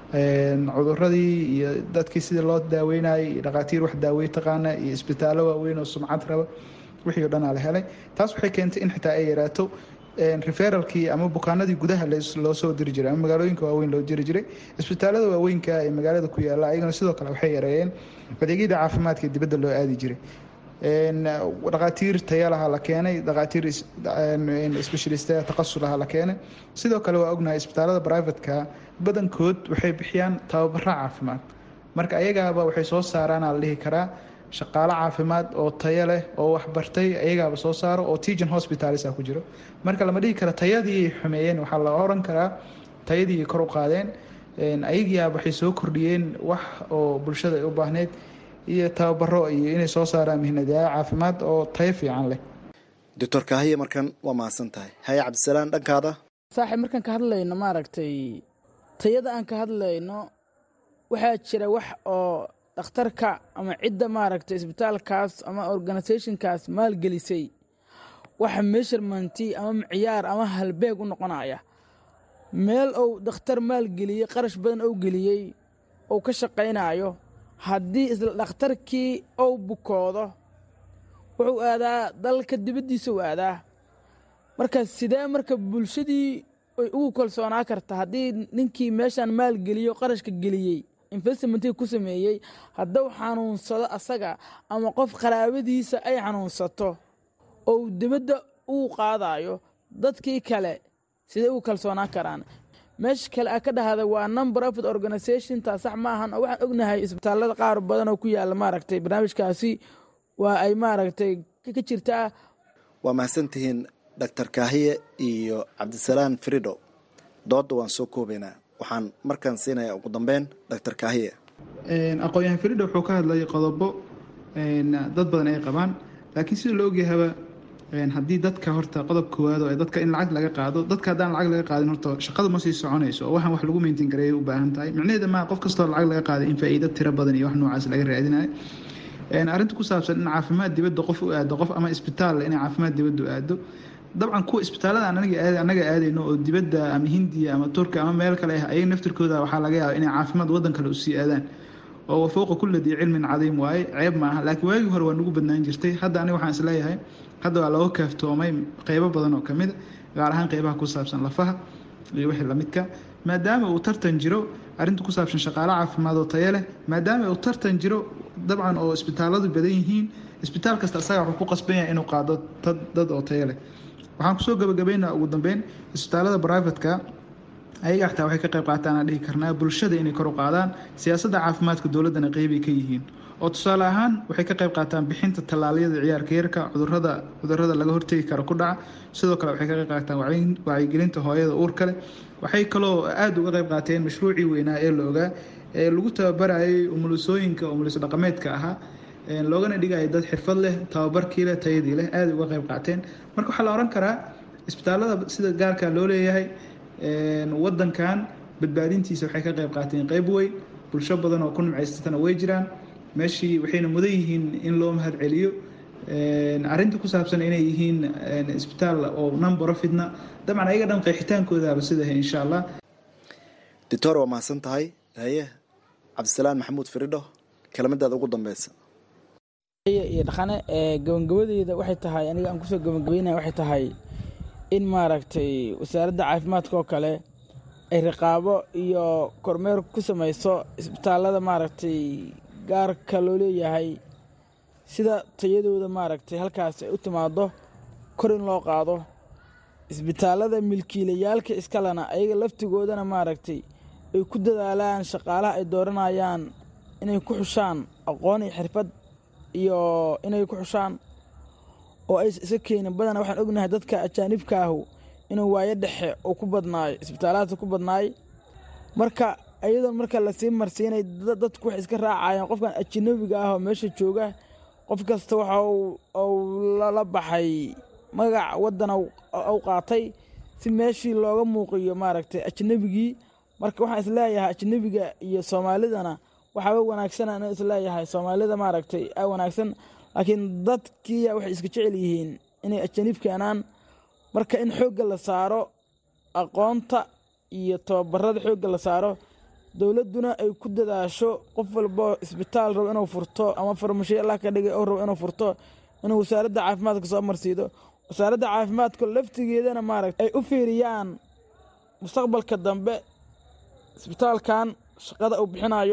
Speaker 16: cuduradii iyo dadkii sidii loo daaweynayay dhaqaatiir wax daawey taqaana iyo isbitaallo waaweyn oo sumcad raba wixii o dhanaa la helay taas waxay keentay in xitaa ay yaraato referalkii ama bukaanadii gudaha loo soo diri jiray ama magaalooyinka waaweyn loo diri jiray isbitaalada waaweynka ee magaalada ku yaala ayagana sidoo kale waxay yareeyeen adeegyada caafimaadka dibadda loo aadi jiray dhaqaatiir tayalaha la keenay dhaqaatiir specialist taqasulaha la keenay sidoo kale waa ognahay isbitaalada privatka badankood waxay bixiyaan tababaro caafimaad marka ayagaaba waxay soo saaraana la dhihi karaa shaqaalo caafimaad oo tayo leh oo waxbartay ayagaaba soo saaro oo tegan hospitalisa ku jiro marka lama dhihi kara tayadii ay xumeeyeen waxaa la oran karaa tayadii kor u qaadeen ayagiiaba waxay soo kordhiyeen wax oo bulshada ay u baahneyd iyo tababaro iyo inay soo saaraan mihnadayaal caafimaad oo tayo fiican leh
Speaker 15: doctor kaahiye markan waa mahadsan tahay haye cabdisalaan dhankaada
Speaker 17: saaxiib markaan ka hadlayno maaragtay tayada aan ka hadlayno waxaa jira wax oo dhakhtarka ama cidda maaragtay isbitaalkaas ama organisationkaas maalgelisay waxa meesharmanti ama miciyaar ama halbeeg u noqonaya meel uu dhakhtar maalgeliyey qarash badan ou geliyey ou ka shaqaynayo haddii isla dhakhtarkii ou bukoodo wuxuu aadaa dalka dibaddiisa u aadaa marka sidee marka bulshadii ay ugu kalsoonaa karta haddii ninkii meeshaan maalgeliyo qarashka geliyey investmentii ku sameeyey hadduu xanuunsado asaga ama qof qaraabadiisa ay xanuunsato ou dibadda uu qaadayo dadkii kale sidee ugu kalsoonaa karaan meesha kale a ka dhahda waa non profit organisation taa sax ma ahan oo waxaan ognahay isbitaalada qaar badan oo ku yaalla maaragtay barnaamijkaasi waa ay maaragtay ka jirtaa
Speaker 15: waa mahadsantihiin doctor kaahiye iyo cabdisalaan frido doodda waan soo koobaynaa waxaan markaan siinayaa ugu dambeyn doctor kaahiye
Speaker 16: aqoon-yahan frido wuxuu ka hadlayay qodobo dad badan ay qabaan laakiin sida la ogyahaba haddii dadka horta qodob koowaad oo dadka in lacag laga qaado dadka haddaan lacag laga qaadin horta shaqadu ma sii soconayso oo waxaan wax lagu maintain gareeya u baahan tahay micnaheeda maa qof kastoo lacag laga qaaday in faa'iido tiro badan iyo wax noocaas laga raadinayo arrinta ku saabsan in caafimaad dibadda qof u aado qof ama isbitaal inay caafimaad dibadda u aado dabcan kuwa isbitaalada anaga aadayno oo dibadda ama hindiya ama turkiya ama meel kale ah ayaga naftirkooda waxaa laga yaaba inay caafimaad waddan kale usii aadaan oo wafooqa kulla dii cilmin cadiim waaye ceeb ma aha laakiin waagii hore waa nagu badnaan jirtay hadda aniga waxaan isleeyahay hadda waa looga kaaftoomay qeybo badan oo kamid a gaar ahaan qeybaha ku saabsan lafaha iyo wixii lamidka maadaama uu tartan jiro arrinta ku saabsan shaqaale caafimaad oo tayo leh maadaama uu tartan jiro dabcan oo isbitaaladu badan yihiin isbitaal kasta asaga wuxuu ku qasban yahay inuu qaado dad oo tayo leh waxaan kusoo gabagabaynaa ugu dambeyn isbitaalada brivatka ayaga xataa waxay ka qayb qaataan aan dhihi karnaa bulshada inay kor u qaadaan siyaasadda caafimaadka dowladdana qeybay ka yihiin oo tusaale ahaan waxay ka qayb qaataan bixinta tallaalyada ciyaarka yarka cudurada cudurada laga hortegi karo ku dhaca sidoo kale waxay ka qayb qaataan wacyigelinta hooyada uurka leh waxay kaloo aada uga qayb qaateen mashruucii weynaa ee la ogaa ee lagu tababarayay umulisooyinka umulis dhaqameedka ahaa loogana dhigaya dad xirfad leh tababarkii leh tayadii leh aaday uga qayb qaateen marka waxaa la ohan karaa isbitaalada sida gaarka loo leeyahay wadankan badbaadintiisa waxay ka qayb qaateen qeyb weyn bulsho badan oo ku nimcaysatana way jiraan meeshii waxayna mudan yihiin in loo mahad celiyo arinta ku saabsan inay yihiin isbitaal oo non profitna dabcan ayaga dhan qeexitaankoodaaba sidahay insha allah
Speaker 15: doctor waa mahadsan tahay haye cabdisalaan maxamuud firidho kelmadaada ugu dambeysa
Speaker 17: iyo dhaqane gabagabadeeda waxay tahay aniga aan kusoo gabagabeynaya waxay tahay in maaragtay wasaaradda caafimaadka oo kale ay riqaabo iyo kormeer ku samayso isbitaalada maaragtay gaarka loo leeyahay sida tayadooda maaragtay halkaas ay u timaado kor in loo qaado isbitaalada milkiilayaalka iskalena ayaga laftigoodana maaragtay ay ku dadaalaan shaqaalaha ay dooranayaan inay ku xushaan aqoon iyo xirfad iyo inay ku xushaan oo ay iska keenin badana waxaan ognahay dadka ajaanibka ahu inuu waayo dhexe uu ku badnaayo isbitaalaadka ku badnaay marka iyadoo marka lasii marsiinay dadku waxay iska raacayeen qofkan ajanabiga ah oo meesha jooga qof kasta waxa uu la baxay magac waddan u qaatay si meeshii looga muuqiyo maaragtay ajnabigii marka waxaan isleeyahay ajnabiga iyo soomaalidana waxaaba wanaagsana inuu isleeyahay soomaalida maaragtay a wanaagsan laakiin dadkiiya waxay iska jecel yihiin inay ajanib keenaan marka in xoogga la saaro aqoonta iyo tababarada xoogga la saaro dowladduna ay ku dadaasho qof walbo isbitaal rabo inuu furto ama farmashiyo allah ka dhigay oo rabo inuu furto inuu wasaaradda caafimaadka soo marsiido wasaaradda caafimaadka laftigeedana maaragta ay u fiiriyaan mustaqbalka dambe isbitaalkan shaqada uu bixinayo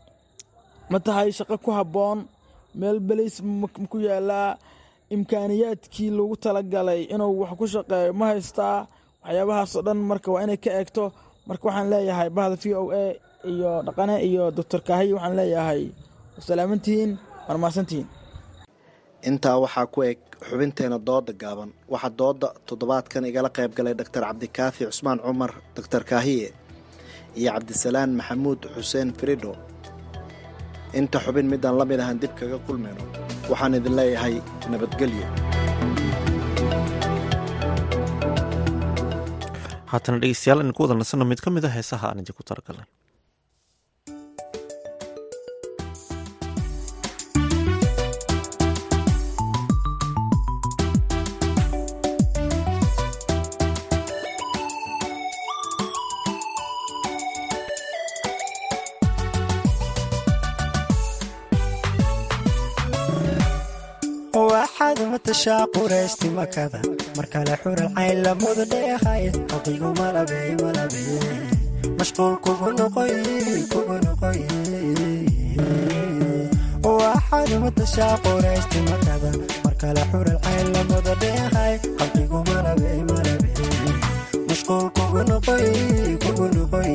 Speaker 17: ma tahay shaqo ku habboon meel belays ku yaalaa imkaaniyaadkii lagu talagalay inuu wax ku shaqeeyo ma haystaa waxyaabahaasoo dhan marka waa inay ka eegto marka waxaan leeyahay bahda v o a iyo dhaqane iyo doctor kaahiy waxaan leeyahay salaamantihiin waan mahadsantihiin
Speaker 15: intaa waxaa ku eg xubinteena dooda gaaban waxaa dooda toddobaadkan igala qayb galay doctor cabdikaafi cusmaan cumar doctor kaahiye iyo cabdisalaan maxamuud xuseen firidho inta xubin midaan la mid ahan dib kaga kulmayno waxaan idin leeyahay nabadgelyo
Speaker 1: haatana dhegeystayaal aynu ku wada nasanno mid ka mid a heesaha aan idinku talagalnay
Speaker 18: waxaad matashaa quraysti makada mar kale xural cayn lamudu dheehay haqigu malabey malabey mashquul kugu noqoy kugu noqoy waxaad matashaa quraysti makada mar kale xural cayn lamudu dheehay haqigu malabey malabey mashquul kugu noqoy kugu noqoy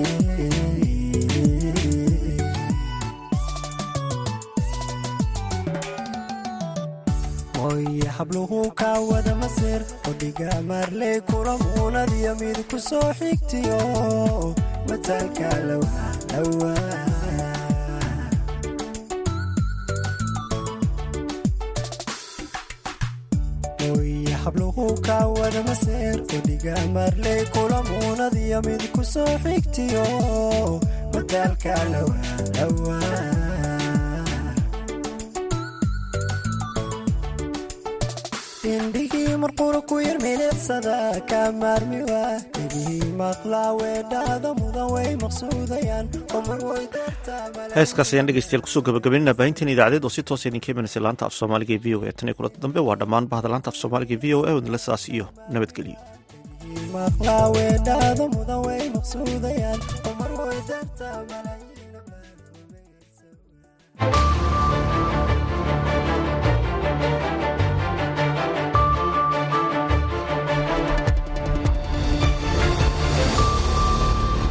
Speaker 18: hooye habluhu kaa wada masir qodhiga maarley kulamuunadiyo mid ku soo xigtiyo mataalka lowdhawa hooye habluhu kaa wada masir qodhiga maarley kulamuunadiyo mid ku soo xigtiyo mataalka lowdhawa indhigii marqura ku yar milicsada kaa maarmiwa dhegihii maqlaa weedhaada mudan way maqsuudayaan
Speaker 1: heeskaas ayaan dhegeystayaal kusoo gabagabaynana baahintan idaacadeed oo si toosa idinka imanaysa laanta af soomaaliga ee v o a tan iyo kulanta dambe waa dhammaan bahda laanta af soomaaliga ee v o a wadnala saas iyo nabadgelyo
Speaker 18: maqlaa weedhaada mudan way maqsuudayaan mar way dartaa